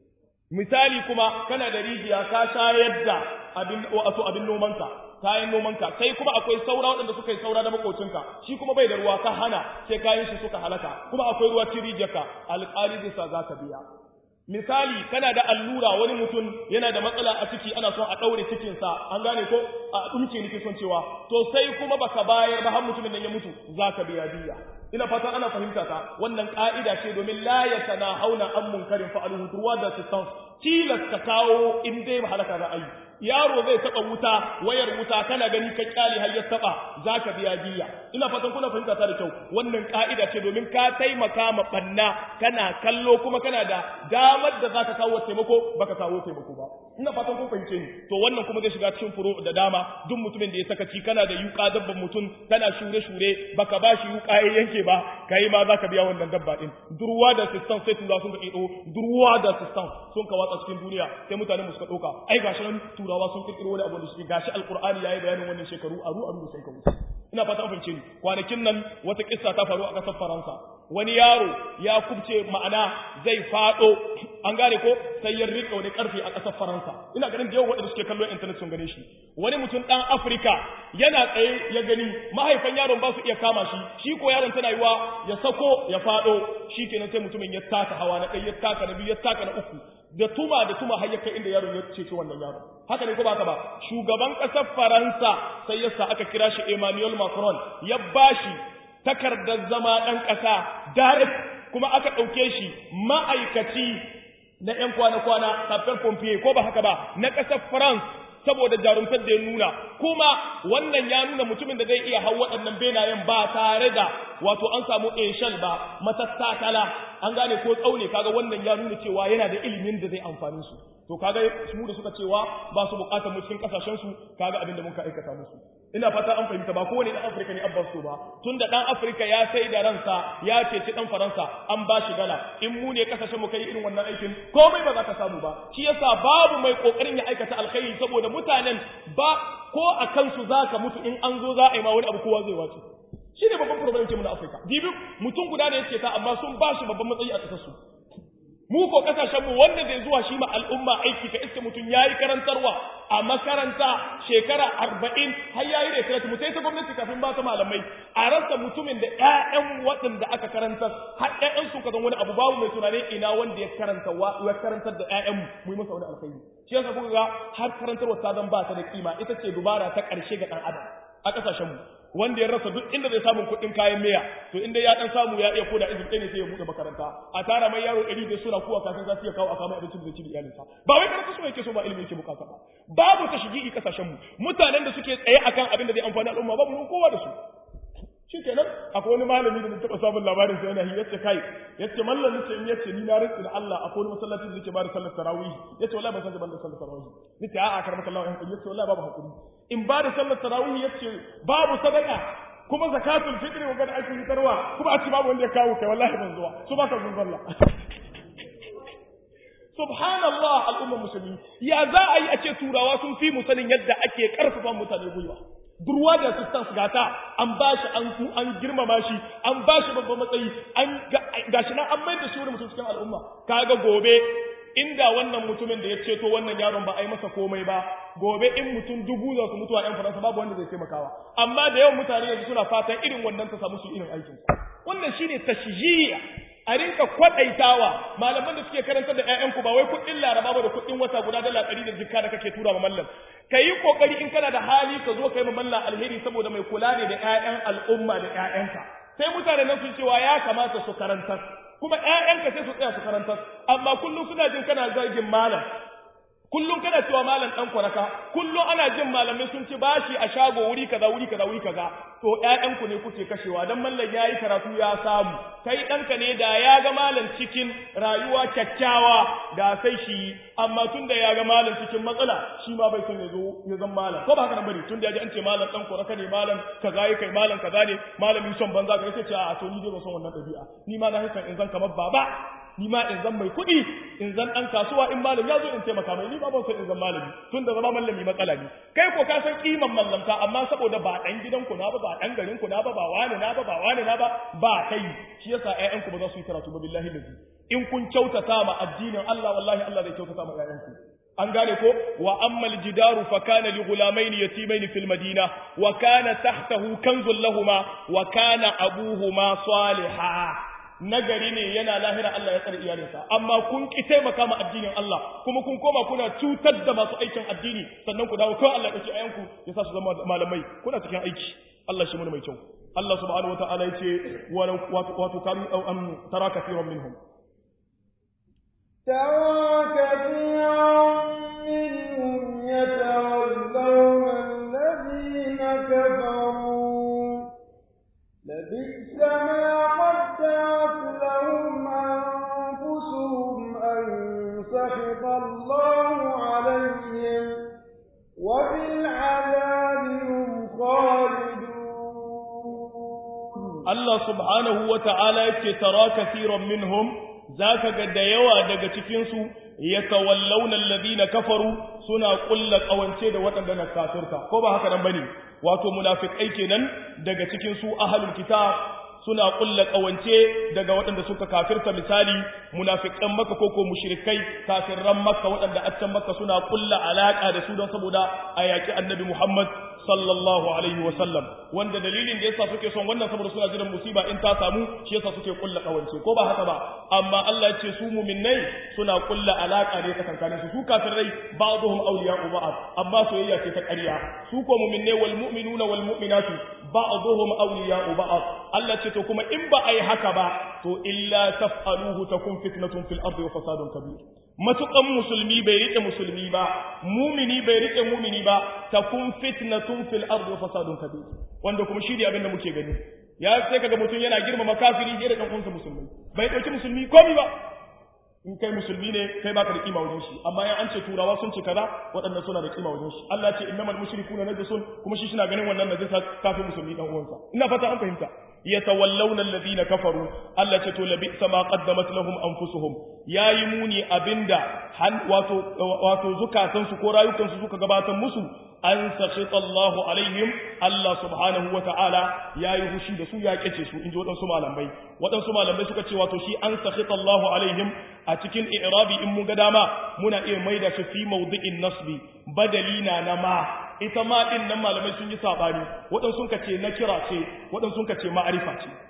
misali kuma kana da rijiya ka shayar da abin wato abin nomanka kayan nomanka sai kuma akwai saura waɗanda suka yi saura da makocinka shi kuma bai da ruwa ka hana sai kayan shi suka halaka kuma akwai ruwa cikin rijiyarka alƙali zai sa zaka biya misali kana da allura wani mutum yana da matsala a ciki ana son a ɗaure cikinsa an gane ko a ɗumke nake son cewa to sai kuma baka bayar ba har mutumin nan ya mutu za ka biya diya ina fatan ana fahimta ta wannan ka'ida ce domin la ya sana hauna an munkarin fa'aluhu turwa da sistans tilas ka kawo in dai ba halaka za a yi yaro zai taɓa wuta wayar wuta kana gani ka kyale har ya taɓa za ka biya diya ina fatan kuna fahimta ta da kyau wannan ka'ida ce domin ka taimaka ma ɓanna kana kallo kuma kana da damar da za ka kawo taimako baka kawo taimako ba ina fatan kun fahimce ni to wannan kuma zai shiga cikin furo da dama duk mutumin da ya sakaci kana da yuka dabban mutum tana shure shure baka ba shi yuka ya yanke ba kai ma zaka biya wannan dabba din durwa da sistan sai turawa sun ka kido durwa da sistan sun ka watsa cikin duniya sai mutane mu suka dauka ai gashi nan turawa sun kirkiro wani abu da shi gashi alqur'ani yayi bayanin wannan shekaru aru aru da sai ka wuce ina fata an fahimce ni kwanakin nan wata kissa ta faru a kasar Faransa wani yaro ya kubce ma'ana zai fado an gane ko sai ya rika wani karfi a kasar Faransa ina ganin da yawa waɗanda suke kallon internet sun gane shi wani mutum dan Afirka yana tsaye ya gani mahaifan yaron ba su iya kama shi shi ko yaron tana yiwa ya sako ya fado shikenan sai mutumin ya taka hawa na ɗaya ya taka na biyu ya taka na uku da tuma da tuma har ya kai inda yaron ya cece wannan yaron haka ne ko ba haka ba shugaban ƙasar Faransa sai yasa aka kira shi Emmanuel Macron ya bashi takardar zama ɗan ƙasa direct kuma aka ɗauke shi ma'aikaci na ‘yan kwana-kwana safiyar pompier ko ba haka ba na ƙasar France saboda jarumtar da ya nuna kuma wannan ya nuna mutumin da zai iya hau waɗannan benayen ba tare da wato an samu eshal ba matattakala an gane ko tsaune kaga wannan ya nuna cewa yana da ilimin da zai amfani su to kaga su da suka cewa ba su bukatar mu cikin kasashen su kaga abin da muka aikata musu ina fata an fahimta ba kowane dan Afirka ne abban so ba tunda dan Afirka ya sai da ransa ya ceci dan Faransa an ba shi dala in mu ne kasashen mu kai irin wannan aikin komai ba za ka samu ba shi yasa babu mai kokarin ya aikata alkhairi saboda mutanen ba ko a kansu zaka mutu in an zo za a yi ma wani abu kowa zai wace shi ne babban problem ce mu na Afirka dibi mutum guda ne yake ta amma sun ba shi babban matsayi a kasar su mu ko kasashen mu wanda zai zuwa shi ma al'umma aiki ka iske mutum yayi karantarwa a makaranta shekara arba'in har yayi da karatu mutai ta gwamnati kafin ba ta malamai a rasa mutumin da ƴaƴan waɗanda aka karantar har ƴaƴan su ka zan wani abu babu mai tunanin ina wanda ya karanta wa ya karantar da ƴaƴan mu mu yi masa wani alkhairi shi yasa kuka ga har karantarwa ta zan ba ta da kima ita ce dubara ta ƙarshe ga ɗan adam a ƙasashen mu wanda ya rasa duk inda zai samun kuɗin kayan miya to inda ya dan samu ya iya koda izin ɗaya ne sai ya buɗe makaranta a tara mai yaro ɗari da suna kuwa kafin za su iya kawo a kama abincin da ci da iyalinsa ba wai karatu so yake so ba ilimi yake bukata ba babu ta shigi kasashen mu mutanen da suke tsaye akan abin da zai amfani al'umma babu mun kowa da su shi kenan akwai wani malami da taɓa samun labarin sai yana yace kai yace mallam nace in yace ni na rantsi da Allah akwai wani masallaci da yake bada sallar tarawih yace wallahi ban san da ban da sallar tarawih nace a'a karmaka Allah in yace wallahi babu hakuri in ba da sallar tarawih yace babu sadaka kuma zakatul fitri wa gada ake fitarwa kuma a ci babu wanda ya kawo kai wallahi ban zuwa su ba ka zun sallah subhanallah al'ummar musulmi ya za a yi a ce turawa sun fi mu sanin yadda ake karfafa mutane gwiwa durwa da assistance gata an ba shi an ku an girmama shi an ba shi babban matsayi an gashi nan an mai da shi wani mutum cikin al'umma kaga gobe inda wannan mutumin da ya ceto wannan yaron ba a yi masa komai ba gobe in mutum dubu za su mutu a 'yan faransa babu wanda zai taimakawa amma da yawan mutane yanzu suna fatan irin wannan ta samu su irin aikin wannan shine tashjiya a rinka kwadaitawa malaman da suke karantar da ƴaƴanku ba wai kuɗin laraba ba da kuɗin wata guda dala ɗari da jikka da kake tura ma mallam ka yi kokari in kana da hali ka zo ka yi ma mallam alheri saboda mai kula ne da ƴaƴan al'umma da ƴaƴanka sai mutane nan sun cewa ya kamata su karantar kuma ƴaƴanka sai su tsaya su karantar amma kullum suna jin kana zargin malam kullum kana cewa malam dan kwaraka kullum ana jin malamai sun ci bashi a shago wuri kaza wuri kaza wuri kaza to ƴaƴanku ne kuke kashewa dan mallan yayi karatu ya samu kai ɗanka ne da ya ga malam cikin rayuwa kyakkyawa da sai shi amma tun da ya ga malam cikin matsala shi ma bai son ya zo ya zan malam ko ba haka nan bane tun da ya ji an ce malam dan kwaraka ne malam kaza yi kai malam kaza ne malamin son banza ka yace a to ni dai ban son wannan ɗabi'a ni ma na hakan in zan kamar baba ni ma in zan mai kuɗi in zan ɗan kasuwa in malam ya zo in taimaka mai ni ba ban san in zan malami tun da zama malami matsala ne kai ko ka san kiman mallamta amma saboda ba ɗan gidanku na ba ba ɗan garinku na ba ba wani na ba ba wani na ba ba kai shi yasa ƴaƴanku ba za su yi karatu ba billahi lazi in kun kyautata ma addinin Allah wallahi Allah zai kyautata ma ƴaƴanku an gane ko wa ammal jidaru fa kana li ghulamayn yatimayn fil madina wa kana tahtahu kanzun lahumā wa kana abuhuma salihah nagari ne yana lahira Allah ya tsare iyalinsa amma kun ki taimaka ma addinin Allah kuma kun koma kuna cutar da masu aikin addini sannan ku dawo kawai Allah ya ɗauki ayanku ya sa su zama malamai kuna cikin aiki Allah shi mun mai kyau Allah subhanahu wataala ya ce wato kanu am tara kafiran minhum ترى كثيرا منهم يتولون الذين كفروا لبئس ما قدرت لهم أنفسهم أن سخط الله عليهم Allah subhanahu wa ta'ala yake tara kaseeran minhum zaka ga da yawa daga cikin su yatawallawna alladhina kafaru suna kulla kawance da waɗanda na kafirta ko ba haka nan bane wato munafikai kenan daga cikin su ahlul kitab suna kulla kawance daga waɗanda suka kafirta misali munafikan makka ko ko mushrikai kafirran makka waɗanda a can makka suna kulla alaka da su don saboda a yaki annabi muhammad sallallahu alaihi wa sallam wanda dalilin da yasa suke son wannan saboda suna jiran musiba in ta samu shi yasa suke kulla kawance ko ba haka ba amma Allah ya ce su mu'minnai suna kulla alaka ne tsakankanin su su kafirai ba'dhum awliya'u ba'd amma soyayya ce ta ƙarya su ko mu'minnai wal mu'minuna wal mu'minatu ba'dhum awliya'u ba'd Allah ce to kuma in ba ai haka ba to illa taf'aluhu takun fitnatun fil ardi wa fasadun kabir matukan musulmi bai rike musulmi ba mumini bai rike mumini ba takun fitnatun fil ardi wa fasadun kabir wanda kuma shi ne abin da muke gani ya sai kaga mutum yana girmama kafiri da dan uwansa musulmi bai dauki musulmi komai ba in kai musulmi ne kai baka da kima wajen shi amma ya an ce turawa sun ce kaza waɗannan suna da kima wajen shi Allah ce innamal mushrikuna najasun kuma shi suna ganin wannan najasa kafin musulmi dan uwansa ina fata an fahimta yatawallawna alladhina kafaru Allah ce to labi sama qaddamat lahum anfusuhum yayi muni abinda han wato wato zukatan su ko rayukan su suka gabatar musu an sakhita Allah alaihim Allah subhanahu wa ta'ala yayi hushi da su ya kace su inji wadansu malamai wadansu malamai suka ce wato shi an sakhita Allah alaihim a cikin i'rabi in mun ga dama muna iya maida shi fi mawdi'in nasbi badalina na ma ita ma din nan malamai sun yi sabani wadansu sun kace na kira ce wadansu sun kace ma'arifa ce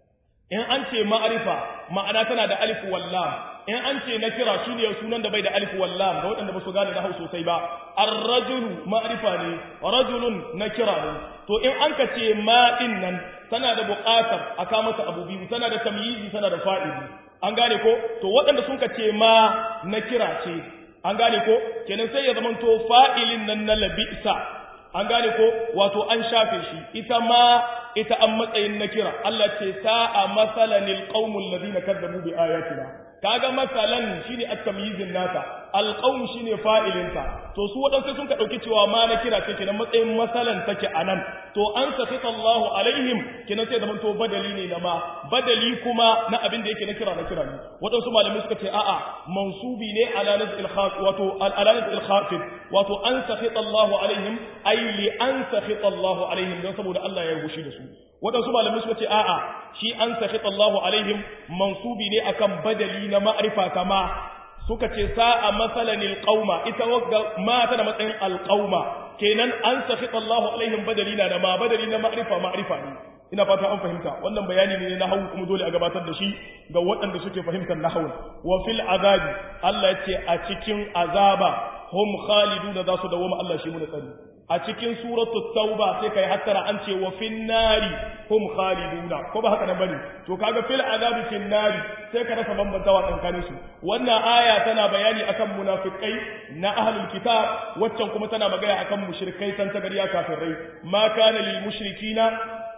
in an ce ma'arifa ma'ana tana da alif wal lam in an ce na kira shi ne sunan da bai da alif wal lam ga waɗanda ba su gane na sosai ba ar-rajulu ma'rifa ne rajulun na kira ne to in an ka ce ma din nan tana da buƙatar a ka mata abu biyu tana da tamyizi tana da fa'ili an gane ko to waɗanda sun ka ce ma na kira ce an gane ko kenan sai ya zama to fa'ilin nan na labisa an gane ko wato an shafe shi ita ma ita an matsayin na kira Allah ce sa'a masalanil qaumul ladina kadzabu bi ayatina kaga masalan shine at-tamyizin nata alqaum shine fa'ilinta to su wadansu sun ka dauki cewa ma na kira ce kenan matsayin masalan take anan to an sakita Allah alaihim kenan sai zaman to badali ne na ma badali kuma na abin da yake na kira na kira ne wadansu malamai suka ce a'a mansubi ne ala nazil khaf wato ala nazil khafid wato an sakita Allah alaihim ay li an sakita Allah alaihim dan saboda Allah ya gushi da su waɗansu malamai suka ce a'a shi an sakhita Allahu alaihim mansubi ne akan badali na ma'rifa kama suka ce sa'a masalanil qauma ita wagga ma ta da matsayin alqauma kenan an sakhita Allahu alaihim badali na da ma badali na ma'rifa ma'rifa ne ina fata an fahimta wannan bayani ne na hawu kuma dole a gabatar da shi ga waɗanda suke fahimtar nahwu wa fil azabi Allah ya ce a cikin azaba hum khaliduna za su dawo Allah shi mu tsari a cikin suratu tauba sai kai hattara an ce wa fin nari hum khaliduna ko ba haka nan bane to kaga fil azabi fin nari sai ka rasa bambantawa tsakanin su wannan aya tana bayani akan munafikai na ahlul kitab waccan kuma tana magana akan mushrikai san tagariya kafirai ma kana lil mushrikina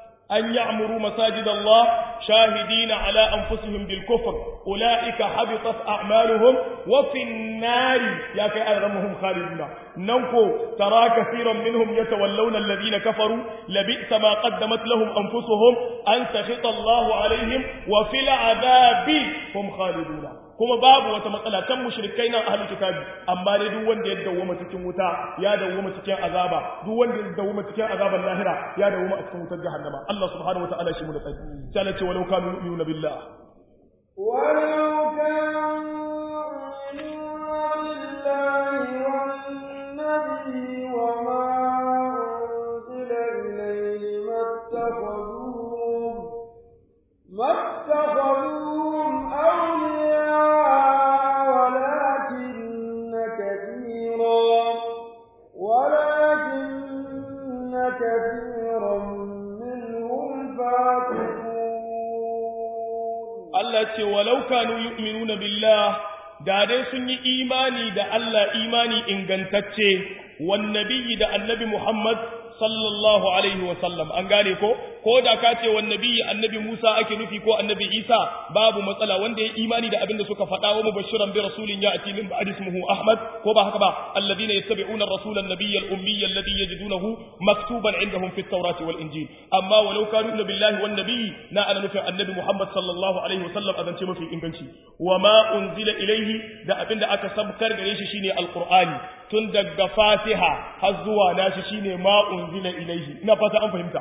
أن يعمروا مساجد الله شاهدين على أنفسهم بالكفر أولئك حبطت أعمالهم وفي النار يا كأرمهم خالدون ننكو ترى كثيرا منهم يتولون الذين كفروا لبئس ما قدمت لهم أنفسهم أن سخط الله عليهم وفي العذاب هم خالدون kuma babu wata matsala kan mushrikai nan ahlul kitabi amma dai duk wanda ya dawoma cikin wuta ya dawoma cikin azaba duk wanda ya dawoma cikin azaban lahira ya dawoma a cikin wutar jahannama Allah subhanahu wataala shi mu da tsari sai Allah ce walau kanu yu'minuna billah walau kanu billahi wan nabi wa ma unzila ilayhi mattakhadhuhum mattakhadhuhum awliya كثيرا منهم فاتقون Allah ce walau kanu yu'minuna billah da dai sun yi imani da Allah imani ingantacce wan nabiyyi da annabi Muhammad sallallahu alaihi wa sallam an gane ko ko da ka ce wan nabiyyi annabi Musa ake nufi ko annabi Isa babu matsala wanda ya imani da abin da suka faɗa wa mubashiran bi rasulin ya'ti min ba'di ismihi Ahmad ko ba haka ba alladhina yattabi'una ar-rasula an-nabiyya al-ummiyya alladhi yajidunahu maktuban 'indahum fi at-taurati wal-injil amma walau kanu billahi wan nabiyyi na ana nufin annabi Muhammad sallallahu alaihi wa sallam azance mafi inganci wa ma unzila ilayhi da abin da aka sabkar gare shi shine alqur'ani tun daga Fatiha har zuwa nashi shine ma unzila ilayhi ina fata an fahimta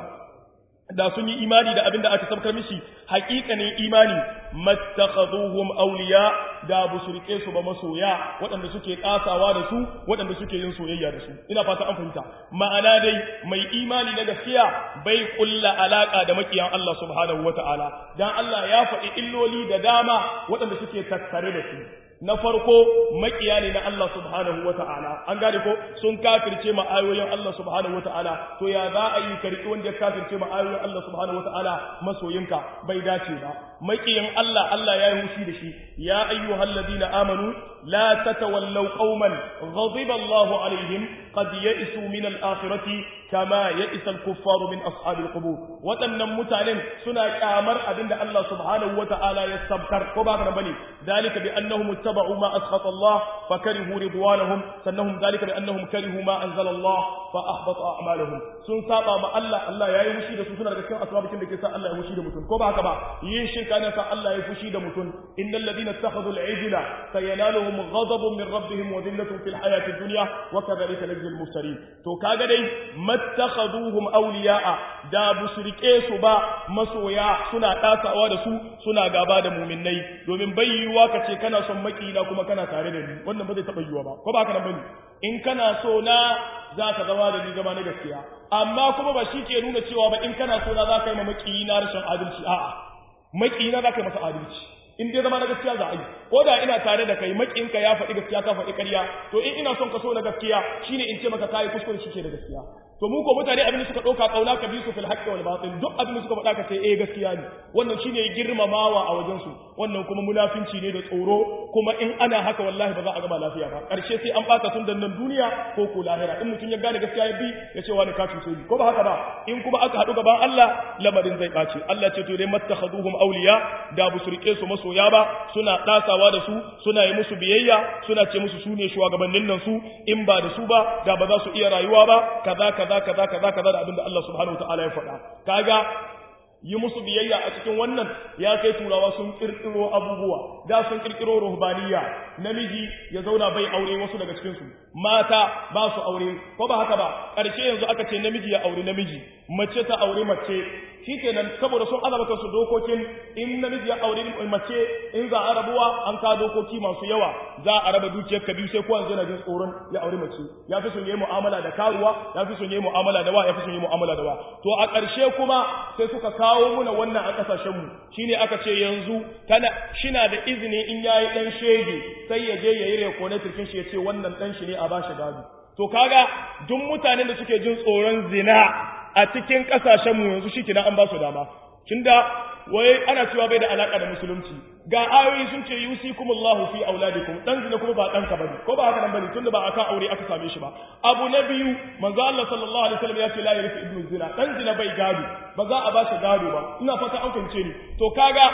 da sun yi imani da abin da aka sabkar mishi haƙiƙanin imani mattakhaduhum awliya da bu su rike su ba masoya waɗanda suke kasawa da su waɗanda suke yin soyayya da su ina fata an fahimta ma'ana dai mai imani na gaskiya bai kulla alaka da makiyan Allah subhanahu wataala dan Allah ya faɗi illoli da dama waɗanda suke tattare da su na farko makiya ne na Allah subhanahu wa ta'ala an gane ko sun kafirce ma ayoyin Allah subhanahu wa ta'ala to ya za a yi karki wanda ya kafirce ma ayoyin Allah subhanahu wa ta'ala masoyinka bai dace ba makiyin Allah Allah ya yi hushi da shi ya ayyuhal ladina amanu la tatawallaw qauman ghadiba Allahu alaihim qad ya'isu min al-akhirati kama ya'isa al-kuffaru min ashabil qubur waɗannan mutanen suna kyamar abinda Allah subhanahu wa ta'ala ya sabkar ko ba ka bane dalika bi annahum اتبعوا ما أسخط الله فكرهوا رضوانهم سنهم ذلك بأنهم كرهوا ما أنزل الله فأحبط أعمالهم sun saba ma Allah Allah ya yi fushi da su suna daga cikin asbabikin da ke sa Allah ya fushi da mutum ko ba haka ba yin shirka ne sa Allah ya fushi da mutum innal ladina ittakhadhu al-ijla sayanaluhum ghadabun min rabbihim wa dhillatun fil hayati dunya wa kadhalika najzil muftarin to kaga dai mattakhaduhum awliya'a da busrike su ba masoya suna dasawa da su suna gaba da mu'minnai domin bayyuwa kace kana son makina kuma kana tare da ni wannan ba zai taba yiwa ba ko ba haka nan bane in kana so na za ka zama da ni zama na gaskiya amma kuma ba shi ke nuna cewa ba in kana so na za ka yi ma makina rashin adalci a'a makina za ka yi masa adalci in dai zama na gaskiya za a yi ko da ina tare da kai makinka ya faɗi gaskiya ka faɗi ƙarya to in ina son ka so na gaskiya shine in ce maka kai kuskure shi ke da gaskiya to mu ko mutane abin da suka ɗauka kauna ka bi su fil haqqi wal batil duk abin da suka faɗa ka ce eh gaskiya ne wannan shine girmamawa a wajen su wannan kuma munafinci ne da tsoro kuma in ana haka wallahi ba za a gama lafiya ba ƙarshe sai an baka tun nan duniya ko ko lahira in mutum ya gane gaskiya ya bi ya ce wani ka cuce ni ko ba haka ba in kuma aka haɗu gaban Allah lamarin zai ɓace Allah ce to dai mattakhaduhum awliya da bu su rike su masoya ba suna ɗasawa da su suna yi musu biyayya suna ce musu su ne shugabannin nan su in ba da su ba da ba za su iya rayuwa ba kaza kaza kaza kaza kaza da abinda Allah subhanahu wataala ya faɗa kaga yi musu biyayya a cikin wannan ya kai turawa sun kirkiro abubuwa da sun kirkiro ruhbaniya namiji ya zauna bai aure wasu daga cikin su mata ba su aure ko ba haka ba ƙarshe yanzu aka ce namiji ya aure namiji mace ta aure mace shikenan saboda sun azaba kansu dokokin in namiji ya aure mace in za a rabuwa an ka dokoki masu yawa za a raba dukiyar ka biyu sai kowa yana jin tsoron ya aure mace ya fi son yi mu'amala da karuwa ya fi son yi mu'amala da wa ya fi son yi mu'amala da wa to a ƙarshe kuma sai suka kawo muna wannan a ƙasashen mu shine aka ce yanzu tana shina da izini in yayi dan shege sai ya je yayi rekonatin shi ya ce wannan dan shi ne a bashi gado to kaga duk mutanen da suke jin tsoron zina a cikin kasashenmu yanzu shi kina an ba su dama tunda wai ana cewa bai da alaka da musulunci ga ayoyi sun ce yusikumullahu fi auladikum dan zina kuma ba dan ka bane ko ba haka nan bane tunda ba akan aure aka same shi ba abu na biyu manzo Allah sallallahu alaihi wasallam ya ce la yarifu ibnu zina dan zina bai gado ba za a ba shi gado ba ina fata an fahimce ni to kaga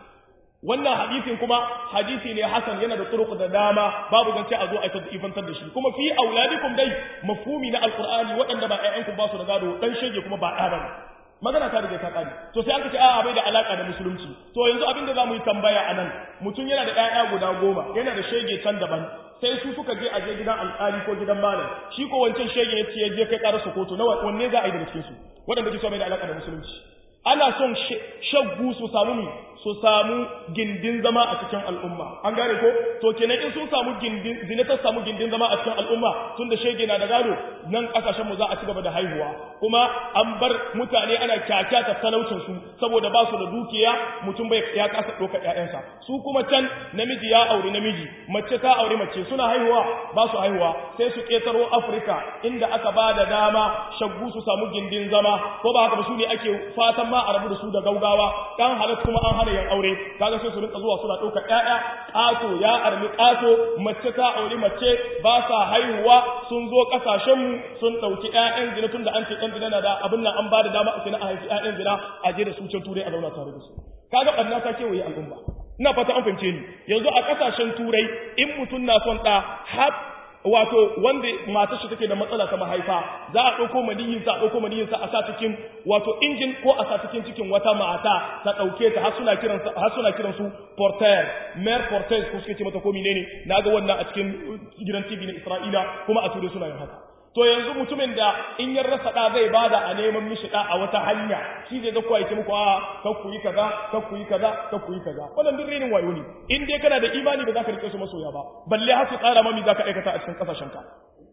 wannan hadisin kuma hadisi ne hasan yana da turuq da dama babu zance a zo a ta ifantar da shi kuma fi auladikum dai mafhumi na alqur'ani waɗanda ba ƴaƴanku ba su da gado dan shege kuma ba ɗa bane magana ta riga ta kare to sai aka ce a'a bai da alaka da musulunci to yanzu abin da zamu yi tambaya anan mutum yana da ƴaƴa guda goma yana da shege can daban sai su suka je a je gidan alƙali ko gidan malam shi ko wancan shege ya ce ya je kai ƙarar kotu na wanne za a yi daga cikin su waɗanda ke so bai da alaka da musulunci ana son shaggu su samu mi su samu gindin zama a cikin al'umma an gane ko to kenan in sun samu gindin zina ta samu gindin zama a cikin al'umma tun da shege na da gado nan kasashen mu za a ci gaba da haihuwa kuma an bar mutane ana kyakkyata talaucin su saboda ba su da dukiya mutum bai ya kasa doka ƴaƴansa su kuma can namiji ya aure namiji mace ta aure mace suna haihuwa ba su haihuwa sai su ketaro Afirka inda aka ba da dama shaggu su samu gindin zama ko ba haka ba su ne ake fatan ma a rabu da su da gaugawa dan halat kuma an hana yan aure kaga sai su rinka zuwa suna ɗaukar ƴaƴa ƙato ya armi ƙato mace ta aure mace ba sa haihuwa sun zo ƙasashen mu sun ɗauki ƴaƴan zina tun da an ce ɗan zina na da abin nan an ba da dama a sai na a haifi ƴaƴan zina a je da su can turai a zauna tare da su kaga ɓarna ta kewaye al'umma ina fata an fahimce ni yanzu a ƙasashen turai in mutum na son ɗa har wato wanda matar shi take da matsala ta mahaifa za a ɗauko maniyinsa a ɗauko maniyinsa a sa cikin wato injin ko a sa cikin cikin wata mata ta ɗauke ta har suna kiran har suna kiran su porter mer porter ko suke ce mata ko menene naga wannan a cikin gidan TV na Isra'ila kuma a ture suna yin haka to yanzu mutumin da in ya rasa da zai bada a neman mishi da a wata hanya shi zai ga kuwa yake muku a kan ku yi kaza kan ku yi kaza kan ku yi kaza wannan duk renin wayo ne in dai kana da imani ba za ka rike su masoya ba balle har su tsara mami za ka aikata a cikin kasashen ka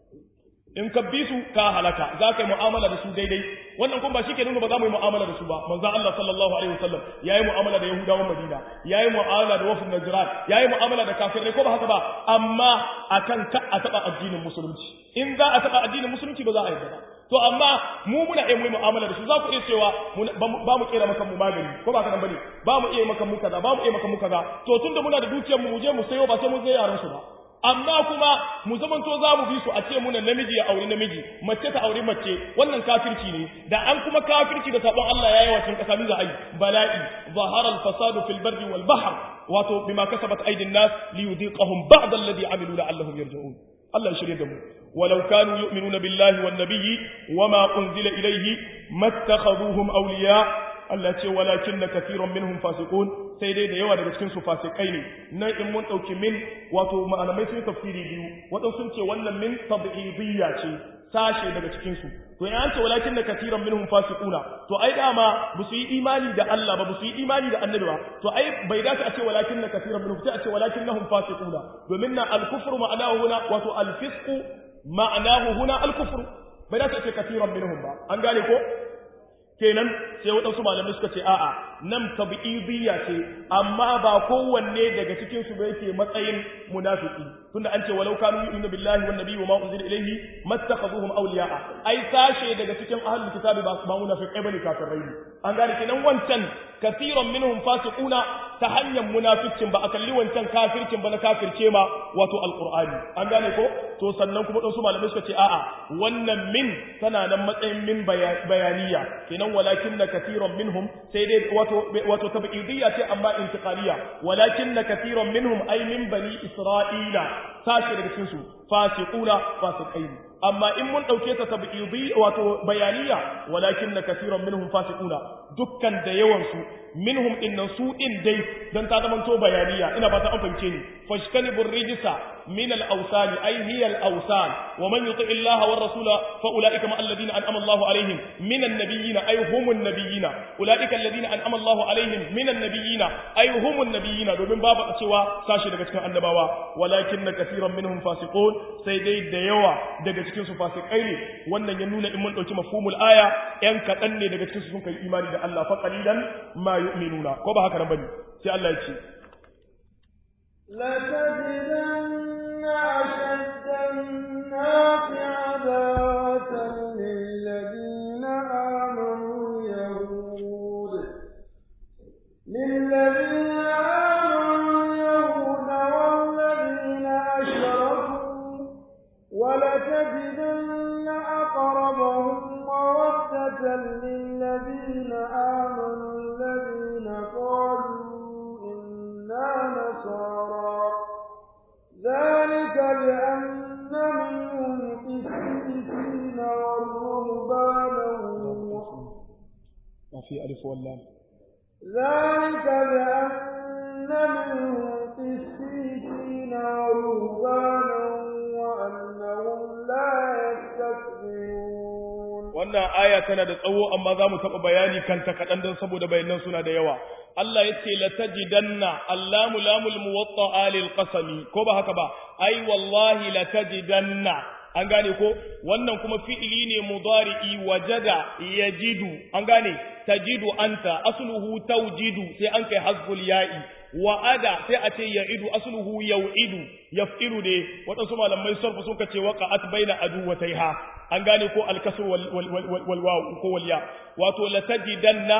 in ka bi su ka halaka za ka yi mu'amala da su daidai wannan kuma ba shi ke nuna ba za mu yi mu'amala da su ba manzon Allah sallallahu alaihi wasallam yayi mu'amala da Yahudawan Madina yayi mu'amala da wafin Najran yayi mu'amala da kafirai ko ba haka ba amma akan ka a taba addinin musulunci in za a taba addinin musulunci ba za a yarda ba to amma mu muna iya mu mu'amala da su za ku iya cewa ba mu kera maka mu magani ko ba ka nan bane ba mu iya maka mu kaza ba mu iya maka mu kaza to tunda muna da dukiyar mu mu je mu sayo ba sai mu zai yaran su ba amma kuma mu zamanto za mu bi su a ce muna namiji ya auri namiji mace ta auri mace wannan kafirci ne da an kuma kafirci da sabon Allah yayi wa cikin kasa za a yi bala'i zahara al-fasadu fil barri wal bahr wato bima kasabat aydin nas li yudiqahum ba'd alladhi amilu la'allahum yarji'un Allah ya shirye da mu walau kanu yu'minuna billahi wan nabiyyi wama unzila ilayhi mattakhaduhum awliya Allah ce walakin na kafiran minhum fasiqun sai dai da yawa daga cikin su fasikai ne nan in mun dauki min wato malamai sun tafsiri biyu wadan sun ce wannan min tab'idiyya ce sashe daga cikin su to in an ce walakin na kafiran minhum fasiquna to ai dama ba su yi imani da Allah ba ba su yi imani da annabi ba to ai bai dace a ce walakin na kafiran minhum sai a ce walakin nahum fasiquna domin na al-kufru ma'anahu huna wato al-fisqu ma'anahu huna al-kufru bai dace a ce kafiran minhum ba an gane ko kenan sai waɗansu malamai suka ce a'a nan tabi'idiyya ce amma ba kowanne daga cikin su ba yake matsayin munafiki tunda an ce walau kanu yu'minu billahi wan nabiyyi wama unzila ilayhi mattakhaduhum awliya'a ai sashe daga cikin ahlul kitabi ba ba munafiqai bane kafirai ne an gane kenan wancan kasiran minhum fasiquna ta hanyar munaficcin ba a kalli wancan kafircin ba na kafirce ma wato alqur'ani an gane ko to sannan kuma dan su malamai suka ce a'a wannan min tana nan matsayin min bayaniya kenan walakin na kasiran minhum sai dai wato wato tabidiyya ce amma intiqaliya walakin na kasiran minhum ay min bani isra'ila sashi daga cikin su fasiquna fasiqain amma in mun dauke ta tabidi wato bayaniya walakin na kasiran minhum fasiquna dukkan da yawan su minhum innan su din dai dan ta zama to bayaniya ina ba ta an fahimce ni fashkanibur rijsa min al-awsan ay hiya al-awsan wa man yuti Allah wa rasula fa ulaika ma alladhina an'ama Allah alaihim min an-nabiyyin ay hum an-nabiyyin ulaika alladhina an'ama Allah alaihim min an-nabiyyin ay hum an-nabiyyin domin babu cewa sashi daga cikin annabawa walakin kaseeran minhum fasiqun sai dai da yawa daga cikin su fasikai ne wannan ya nuna in mun dauki mafhumul aya yan kadan ne daga cikin su sun kai imani da Allah fa qalilan ma yu'minuna ko ba haka nan bane sai Allah ya ce لتجدن أشد الناس عداوة للذين آمنوا اليهود للذين آمنوا اليهود والذين أشركوا ولتجدن أقربهم مودة للذين آمنوا الذين قالوا إنا نصارى ذلك بأن منهم قسيسين والرهبانا في ألف واللام ذلك بأن منهم قسيسين ورهبانا وأنهم لا يستكبرون wannan aya tana da tsawo amma za mu taɓa bayani kanta kaɗan don saboda bayanan suna da yawa Allah ya ce la tajidanna allamu lamul muwatta alil qasami ko ba haka ba ai wallahi la tajidanna an gane ko wannan kuma fi'ili ne mudari'i wajada yajidu an gane tajidu anta asluhu tawjidu sai an kai hasbul ya'i wa'ada sai a ce ya'idu asluhu yau'idu yaf'ilu ne waɗansu malamai sarfu suka ce waqa'at baina aduwataiha an gane ko alkasr wal wal wal waw ko wal ya wato la tajidanna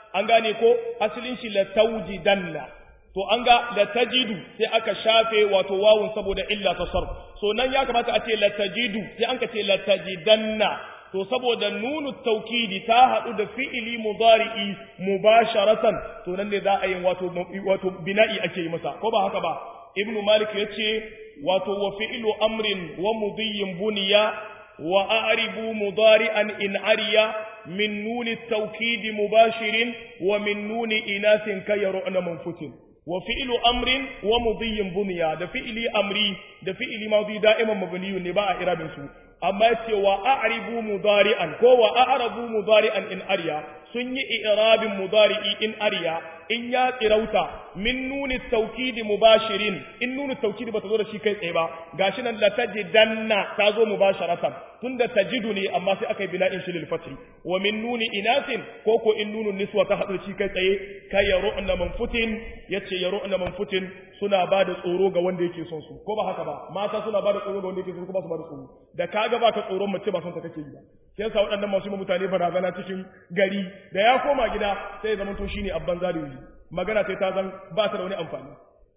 an gane ko asalin shi la tawjidanna to an ga la tajidu sai aka shafe wato wawun saboda illa ta sarf so nan ya kamata a ce la tajidu sai an ka ce la tajidanna to saboda nunu taukidi ta haɗu da fi'ili mudari'i mubasharatan to nan ne za a yi wato wato bina'i ake yi masa ko ba haka ba ibnu malik yace wato wa fi'lu amrin wa mudiyyin buniya wa a'ribu mudari'an in ariya min nuni taukidi mubashirin wa min nuni inasin kayru'na manfutin wa fi'lu amrin wa mudiyyin buniya da fi'ili amri da fi'ili madi da'iman mabniyun ne ba a irabin su amma yace wa a'ribu mudari'an ko wa a'rabu mudari'an in ariya sun yi i'rabin mudari'i in ariya in ya tsirauta min nuni taukidi mubashirin in nuni taukidi bata zo da shi kai tsaye ba gashi nan la tajidanna ta zo mubasharatan tunda tajidu ne amma sai aka yi bina'in shi lil fathi wa min nuni inasin ko ko in nunun niswa ta hadu shi kai tsaye kai yaru'na manfutin yace yaru'na manfutin suna ba da tsoro ga wanda yake son su ko ba haka ba mata suna ba da tsoro ga wanda yake son su ko ba su ba da tsoro da kaga ba ka tsoron mace ba son ta kake yi ba sai yasa waɗannan masu mutane barazana cikin gari da ya koma gida sai ya zama to shine abban zalimi magana sai ta zan ba ta da wani amfani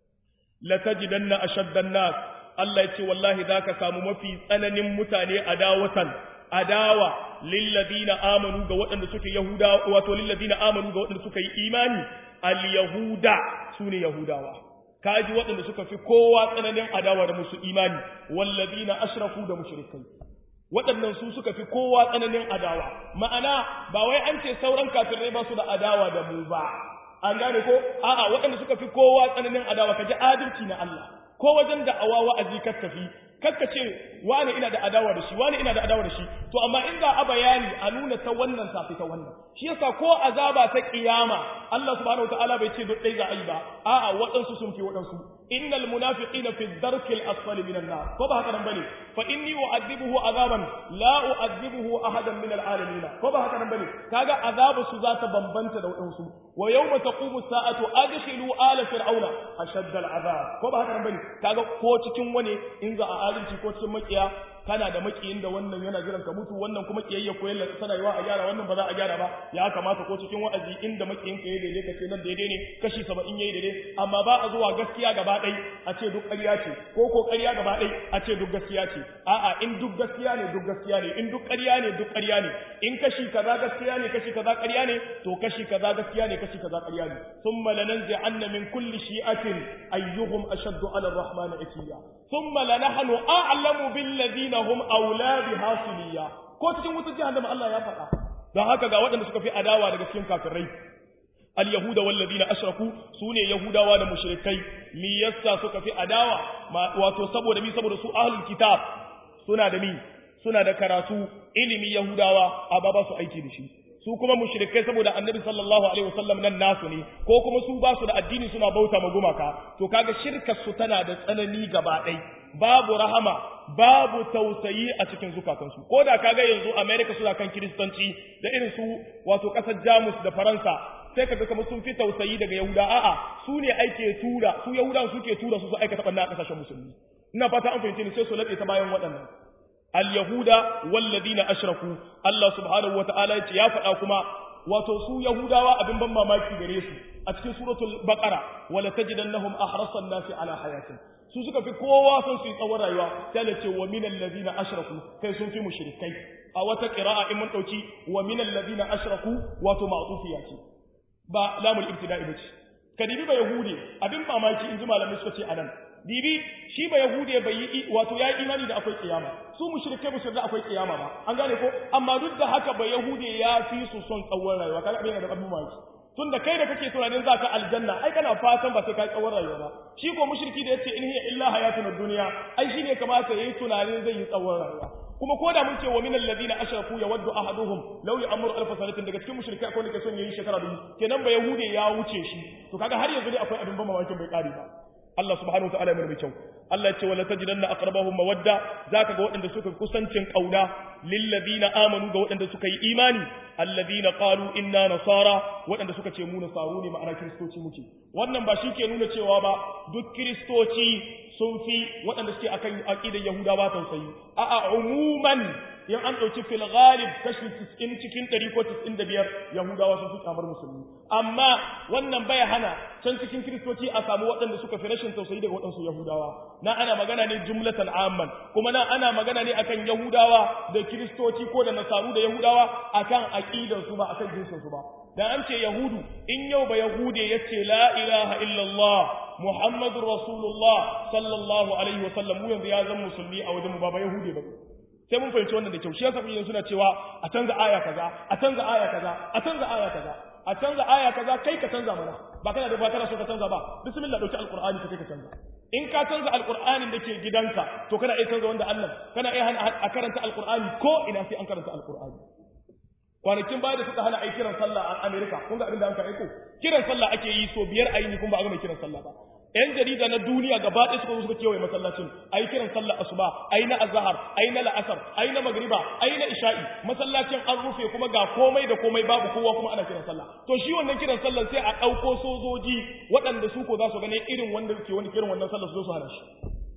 la tajidanna ashaddan nas Allah ya ce wallahi zaka samu mafi tsananin mutane adawatan adawa lilladina amanu ga waɗanda suke yahuda wato lilladina amanu ga waɗanda suka yi imani al yahuda sune yahudawa kaji waɗanda suka fi kowa tsananin adawa da musu imani walladina ashraku da mushrikai waɗannan su suka fi kowa tsananin adawa ma'ana ba wai an ce sauran kafirai ba su da adawa da mu ba an gane ko a'a waɗanda suka fi kowa tsananin adawa kaji adalci na Allah ko wajen da awa wa'azi ka tafi kakka ce wani ina da adawa da shi wani ina da adawa da shi to amma in ga a bayani a nuna ta wannan tafi ta wannan shi yasa ko azaba ta kiyama Allah subhanahu wataala bai ce duk dai za a yi ba a'a waɗansu sun fi waɗansu innal munafiqina fi dharkil asfali minan nar ko ba haka nan bane fa inni u'adhibuhu azaban la u'adhibuhu ahadan min al'alamin ko ba haka nan bane kaga azabu su za ta bambanta da waɗansu wa yawma taqumu sa'atu adkhilu ala fir'auna ashadda al'azab ko ba haka nan bane kaga ko cikin wani in za a adalci ko cikin makiya kana da makiyin da wannan yana jiran ka mutu wannan kuma kiyayya ko yalla tana yiwa a gyara wannan ba za a gyara ba ya kamata ko cikin wa'azi inda makiyin ka yayi daidai ka ce nan daidai ne kashi 70 yayi daidai amma ba a zuwa gaskiya gaba ɗai a ce duk ƙarya ce ko ko ƙarya gaba ɗai a ce duk gaskiya ce a'a in duk gaskiya ne duk gaskiya ne in duk ƙarya ne duk ƙarya ne in kashi kaza gaskiya ne kashi kaza ƙarya ne to kashi kaza gaskiya ne kashi kaza ƙarya ne thumma lananzi anna min kulli shi'atin ayyuhum ashaddu 'ala ar-rahmani atiya thumma lanahnu a'lamu bil ladina hum awla biha siliya ko cikin wutar jahannama Allah ya faɗa don haka ga waɗanda suka fi adawa daga cikin kafirai al-yahuda wal ladina ashraku sune yahudawa da mushrikai mi yassa suka fi adawa wato saboda mi saboda su ahlul kitab suna da mi suna da karatu ilimi yahudawa amma ba su aiki da shi su kuma mushrikai saboda annabi sallallahu alaihi wasallam nan nasu ne ko kuma su ba su da addini suna bauta ma gumaka to kaga shirkar su tana da tsanani gaba ɗai babu rahama babu tausayi a cikin zukatansu ko da kaga yanzu america suna kan kiristanci da irin su wato ƙasar jamus da faransa sai kaga kamar sun fi tausayi daga yahuda a'a su ne ake tura su yahudan suke tura su su aikata ɓanna a ƙasashen musulmi ina fata an fahimci ni sai su laɓe ta bayan waɗannan al-yahuda walladina ashraku Allah subhanahu wata'ala yace ya faɗa kuma wato su yahudawa abin ban mamaki gare su a cikin suratul baqara wala tajidannahum ahrasan nasi ala hayatin su suka fi kowa son su yi tsawon rayuwa sai da ce wa minal ladina ashraku kai sun fi mushrikai a wata qira'a in mun dauki wa minal ladina ashraku wato ma'tufiya ce ba lamul ibtida'i bace kadibi ba yahudi abin mamaki in ji malamai suka ce anan dibi shi ba yahude bai yi wato ya yi imani da akwai kiyama su mushrike ba su da akwai kiyama ba an gane ko amma duk da haka ba yahude ya fi su son tsawon rayuwa kaga abin da abin mamaki tun da kai da kake tunanin za ka aljanna ai kana fatan ba sai ka tsawon rayuwa ba shi ko mushriki da yace in hiya illa hayatun dunya ai shi ne kamata yayi tunanin zai yi tsawon rayuwa kuma ko da mun ce wa min alladhina ashraku yawaddu ahaduhum law ya'muru alf sanatin daga cikin mushrike akwai wanda ke son yayi shekara dubu kenan ba yahude ya wuce shi to kaga har yanzu dai akwai abin ban mamakin bai kare ba Allah subhanahu wa ta'ala mai kyau Allah ya ce wala tajidanna aqrabahum mawadda zaka ga waɗanda suka kusancin kauna lil ladina amanu ga waɗanda suka yi imani alladhina qalu inna nasara waɗanda suka ce mu nasaru ne ma'ana kristoci muke wannan ba shi ke nuna cewa ba duk kristoci sun fi waɗanda suke akan aqidar yahudawa tausayi a'a umuman in an ɗauki fil ghalib kashi 90 cikin 100 ko 95 yahudawa sun fi kamar musulmi amma wannan bai hana can cikin kiristoci a samu waɗanda suka fi rashin tausayi daga waɗansu yahudawa na ana magana ne jumlatan amman kuma na ana magana ne akan yahudawa da kiristoci ko da nasaru da yahudawa akan aqidar su ba akan jinsin su ba dan an ce yahudu in yau ba yahude yace la ilaha illallah muhammadur rasulullah sallallahu alaihi wasallam mu yanzu ya zama musulmi a wajen mu ba ba yahude ba sai mun fahimci wannan da kyau shi yasa kun suna cewa a canza aya kaza a canza aya kaza a canza aya kaza a canza aya kaza kai ka canza mana ba kana da ba kana so ka canza ba bismillah dauki alqur'ani ka kai ka canza in ka canza alqur'anin da ke gidanka to kana iya canza wanda Allah kana iya hana a karanta alqur'ani ko ina sai an karanta alqur'ani kwanakin baya da suka hana ai kiran sallah a America kun ga abin da an ka aiko kiran sallah ake yi so biyar ayi ni kun ba a ga mai kiran sallah ba ‘yan jarida na duniya gaba ɗaya suka zo suka kewaye masallacin a yi kiran sallar asuba a yi na azahar a yi na la'asar a yi na magriba a yi na isha'i masallacin an rufe kuma ga komai da komai babu kowa kuma ana kiran sallah to shi wannan kiran sallar sai a ɗauko sojoji waɗanda su ko za su gane irin wanda ke wani kiran wannan sallar su zo su hana shi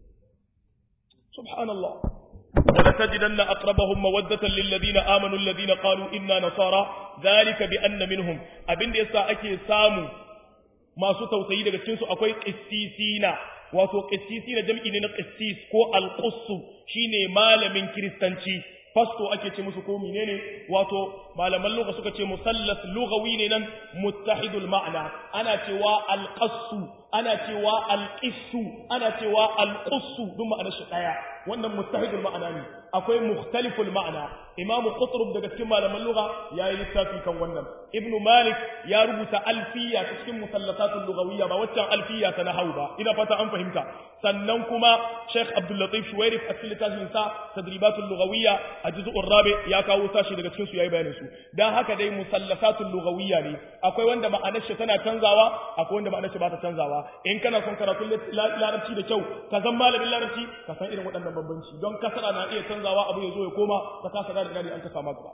subhanallah ولتجدن أقربهم مودة للذين آمنوا الذين قالوا إنا نصارى ذلك بأن منهم أبن يسا أكي سامو masu tausayi daga cikinsu akwai ƙissisina wato ƙissisina jam'i ne na ƙissis ko alƙussu shine malamin kiristanci fasto ake ce musu ko menene wato malaman lugha suka ce musallas lughawi ne nan muttahidul ma'ana ana cewa alqassu ana cewa alqissu ana cewa alqussu duk ma'anar shi daya wannan muttahidul ma'ana ne akwai mukhtaliful ma'ana imamu qutrub daga cikin malaman lugha yayi littafi kan wannan ibnu malik ya rubuta alfiya ta cikin musallasatul lughawiyya ba waccan alfiya ta nahwu ba ina fata an fahimta sannan kuma sheikh abdul latif shuwairif a cikin littafin sa tadribatul lughawiyya a juz'ur rabi ya kawo sashi daga cikin su yayi bayanin su dan haka dai musallasatul lughawiyya ne akwai wanda ma'anar shi tana canzawa akwai wanda ma'anar shi ba ta canzawa in kana son karatun larabci da kyau ka san malamin larabci ka san irin waɗannan bambanci don kasara na iya canzawa abu ya zo ya koma ka kasa gane gane an ka sama gaba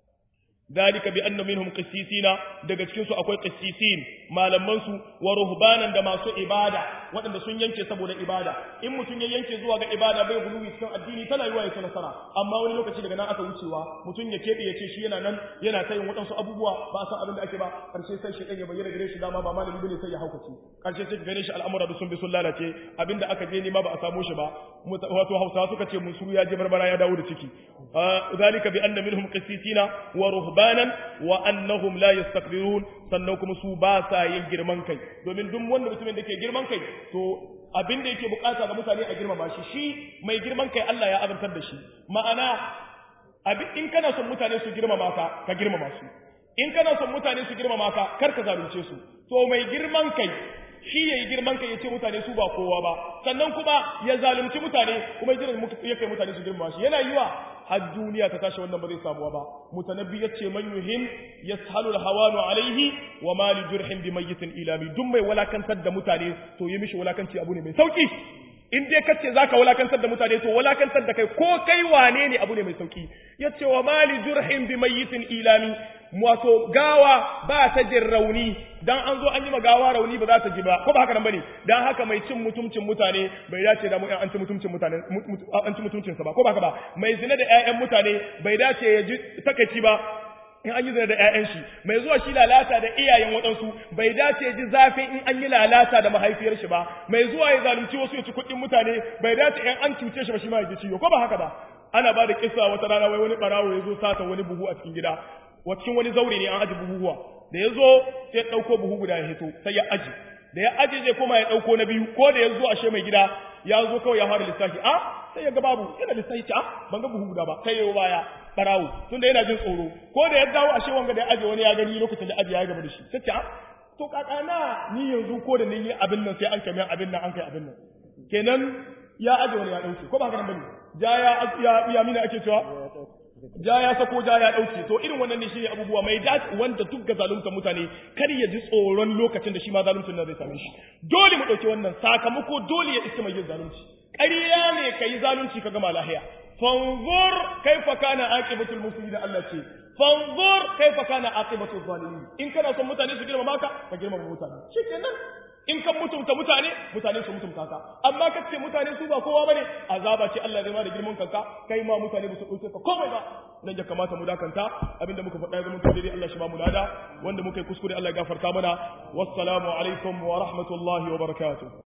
ذلك بأن منهم قسيسين daga cikin su akwai qissisin malaman su wa ruhbanan da masu ibada waɗanda sun yanke saboda ibada in mutum ya yanke zuwa ga ibada bai guluwi cikin addini tana yiwa ya nasara amma wani lokaci daga nan aka wucewa mutum ya kebe ya ce shi yana nan yana tayin waɗansu abubuwa ba san abin da ake ba karshe sai shi ya bayyana gare shi dama ba malami bane sai ya haukace karshe sai gare shi al'amura da sun bi sun lalace abinda aka je ne ma ba a samu shi ba wato Hausawa suka ce musuru ya je barbara ya dawo da ciki zalika bi anna minhum qissisina wa ruhbanan wa annahum la yastakbirun sannan kuma su ba sa yin girman kai domin duk wanda mutumin da ke girman kai to abin da yake bukata ga mutane a girmama shi shi mai girman kai Allah ya azantar da shi ma'ana abin in kana son mutane su girmama ka ka girmama su in kana son mutane su girmama ka kar ka zalunce su to mai girman kai shi yayi girman kai yace mutane su ba kowa ba sannan kuma ya zalunci mutane kuma ya kai mutane su girmama shi yana yiwa har duniya ta tashi wannan ba zai samuwa ba mutanabbi yace man yuhim yashalu alhawanu alaihi wa ma li jurhin bi mayyitin ilami duk mai walakantar da mutane to yi mishi walakanci abu ne mai sauki in dai kace zaka walakantar da mutane to walakantar da kai ko kai wane ne abu ne mai sauki yace wa ma li jurhin bi mayyitin ilami wato gawa ba ta jin rauni dan an zo an yi gawa rauni ba za ta ji ba ko ba haka nan bane dan haka mai cin mutuncin mutane bai dace da mu an ci mutuncin mutane an ci mutuncin sa ba ko ba haka ba mai zina da ƴaƴan mutane bai dace ya ji takaici ba in an yi zina da ƴaƴan shi mai zuwa shi lalata da iyayen waɗansu bai dace ya ji zafin in an yi lalata da mahaifiyar shi ba mai zuwa ya zalunci wasu ya ci kuɗin mutane bai dace in an cuce shi ba shi ma ya ji ciwo ko ba haka ba ana ba da kissa wata rana wai wani barawo ya zo sata wani buhu a cikin gida cikin wani zaure ne an aji buhuhuwa da ya zo sai ya ɗauko buhu guda ya hito sai ya aji da ya aji zai koma ya ɗauko na biyu ko da ya zo ashe mai gida ya zo kawai ya fara lissafi a sai ya ga babu yana lissafi ce a ban ga buhu guda ba kai yau baya barawo tunda yana jin tsoro ko da ya dawo ashe wanga da ya aje wani ya gani lokacin da aji ya gaba da shi sai ce a to kakana ni yanzu ko da ni yi abin nan sai an kai abin nan an kai abin nan kenan ya aje wani ya ɗauke ko ba haka nan bane ja ya ya mina ake cewa ja ya sako ja ya dauke to irin wannan ne shine abubuwa mai dace wanda duk ga zalunta mutane kar ya ji tsoron lokacin da shi ma zaluncin nan zai same shi dole mu dauki wannan sakamako dole ya iska mai yin zalunci ƙarya ne kai zalunci ka gama lahiya fanzur kaifa kana aqibatul mufsidin Allah ce fanzur kaifa kana aqibatul zalimin in kana son mutane su girmama ka ka girmama mutane shikenan in kan mutumta mutane mutane su mutumta ka amma ka ce mutane su ba kowa bane azaba ce Allah zai ma da girman kanka kai ma mutane ba su dauke ka komai ba nan ya kamata mu dakanta abinda muka faɗa ga mun dai Allah shi ba mu lada wanda muka yi kuskure Allah ya gafarta mana wassalamu alaikum wa rahmatullahi wa barakatuh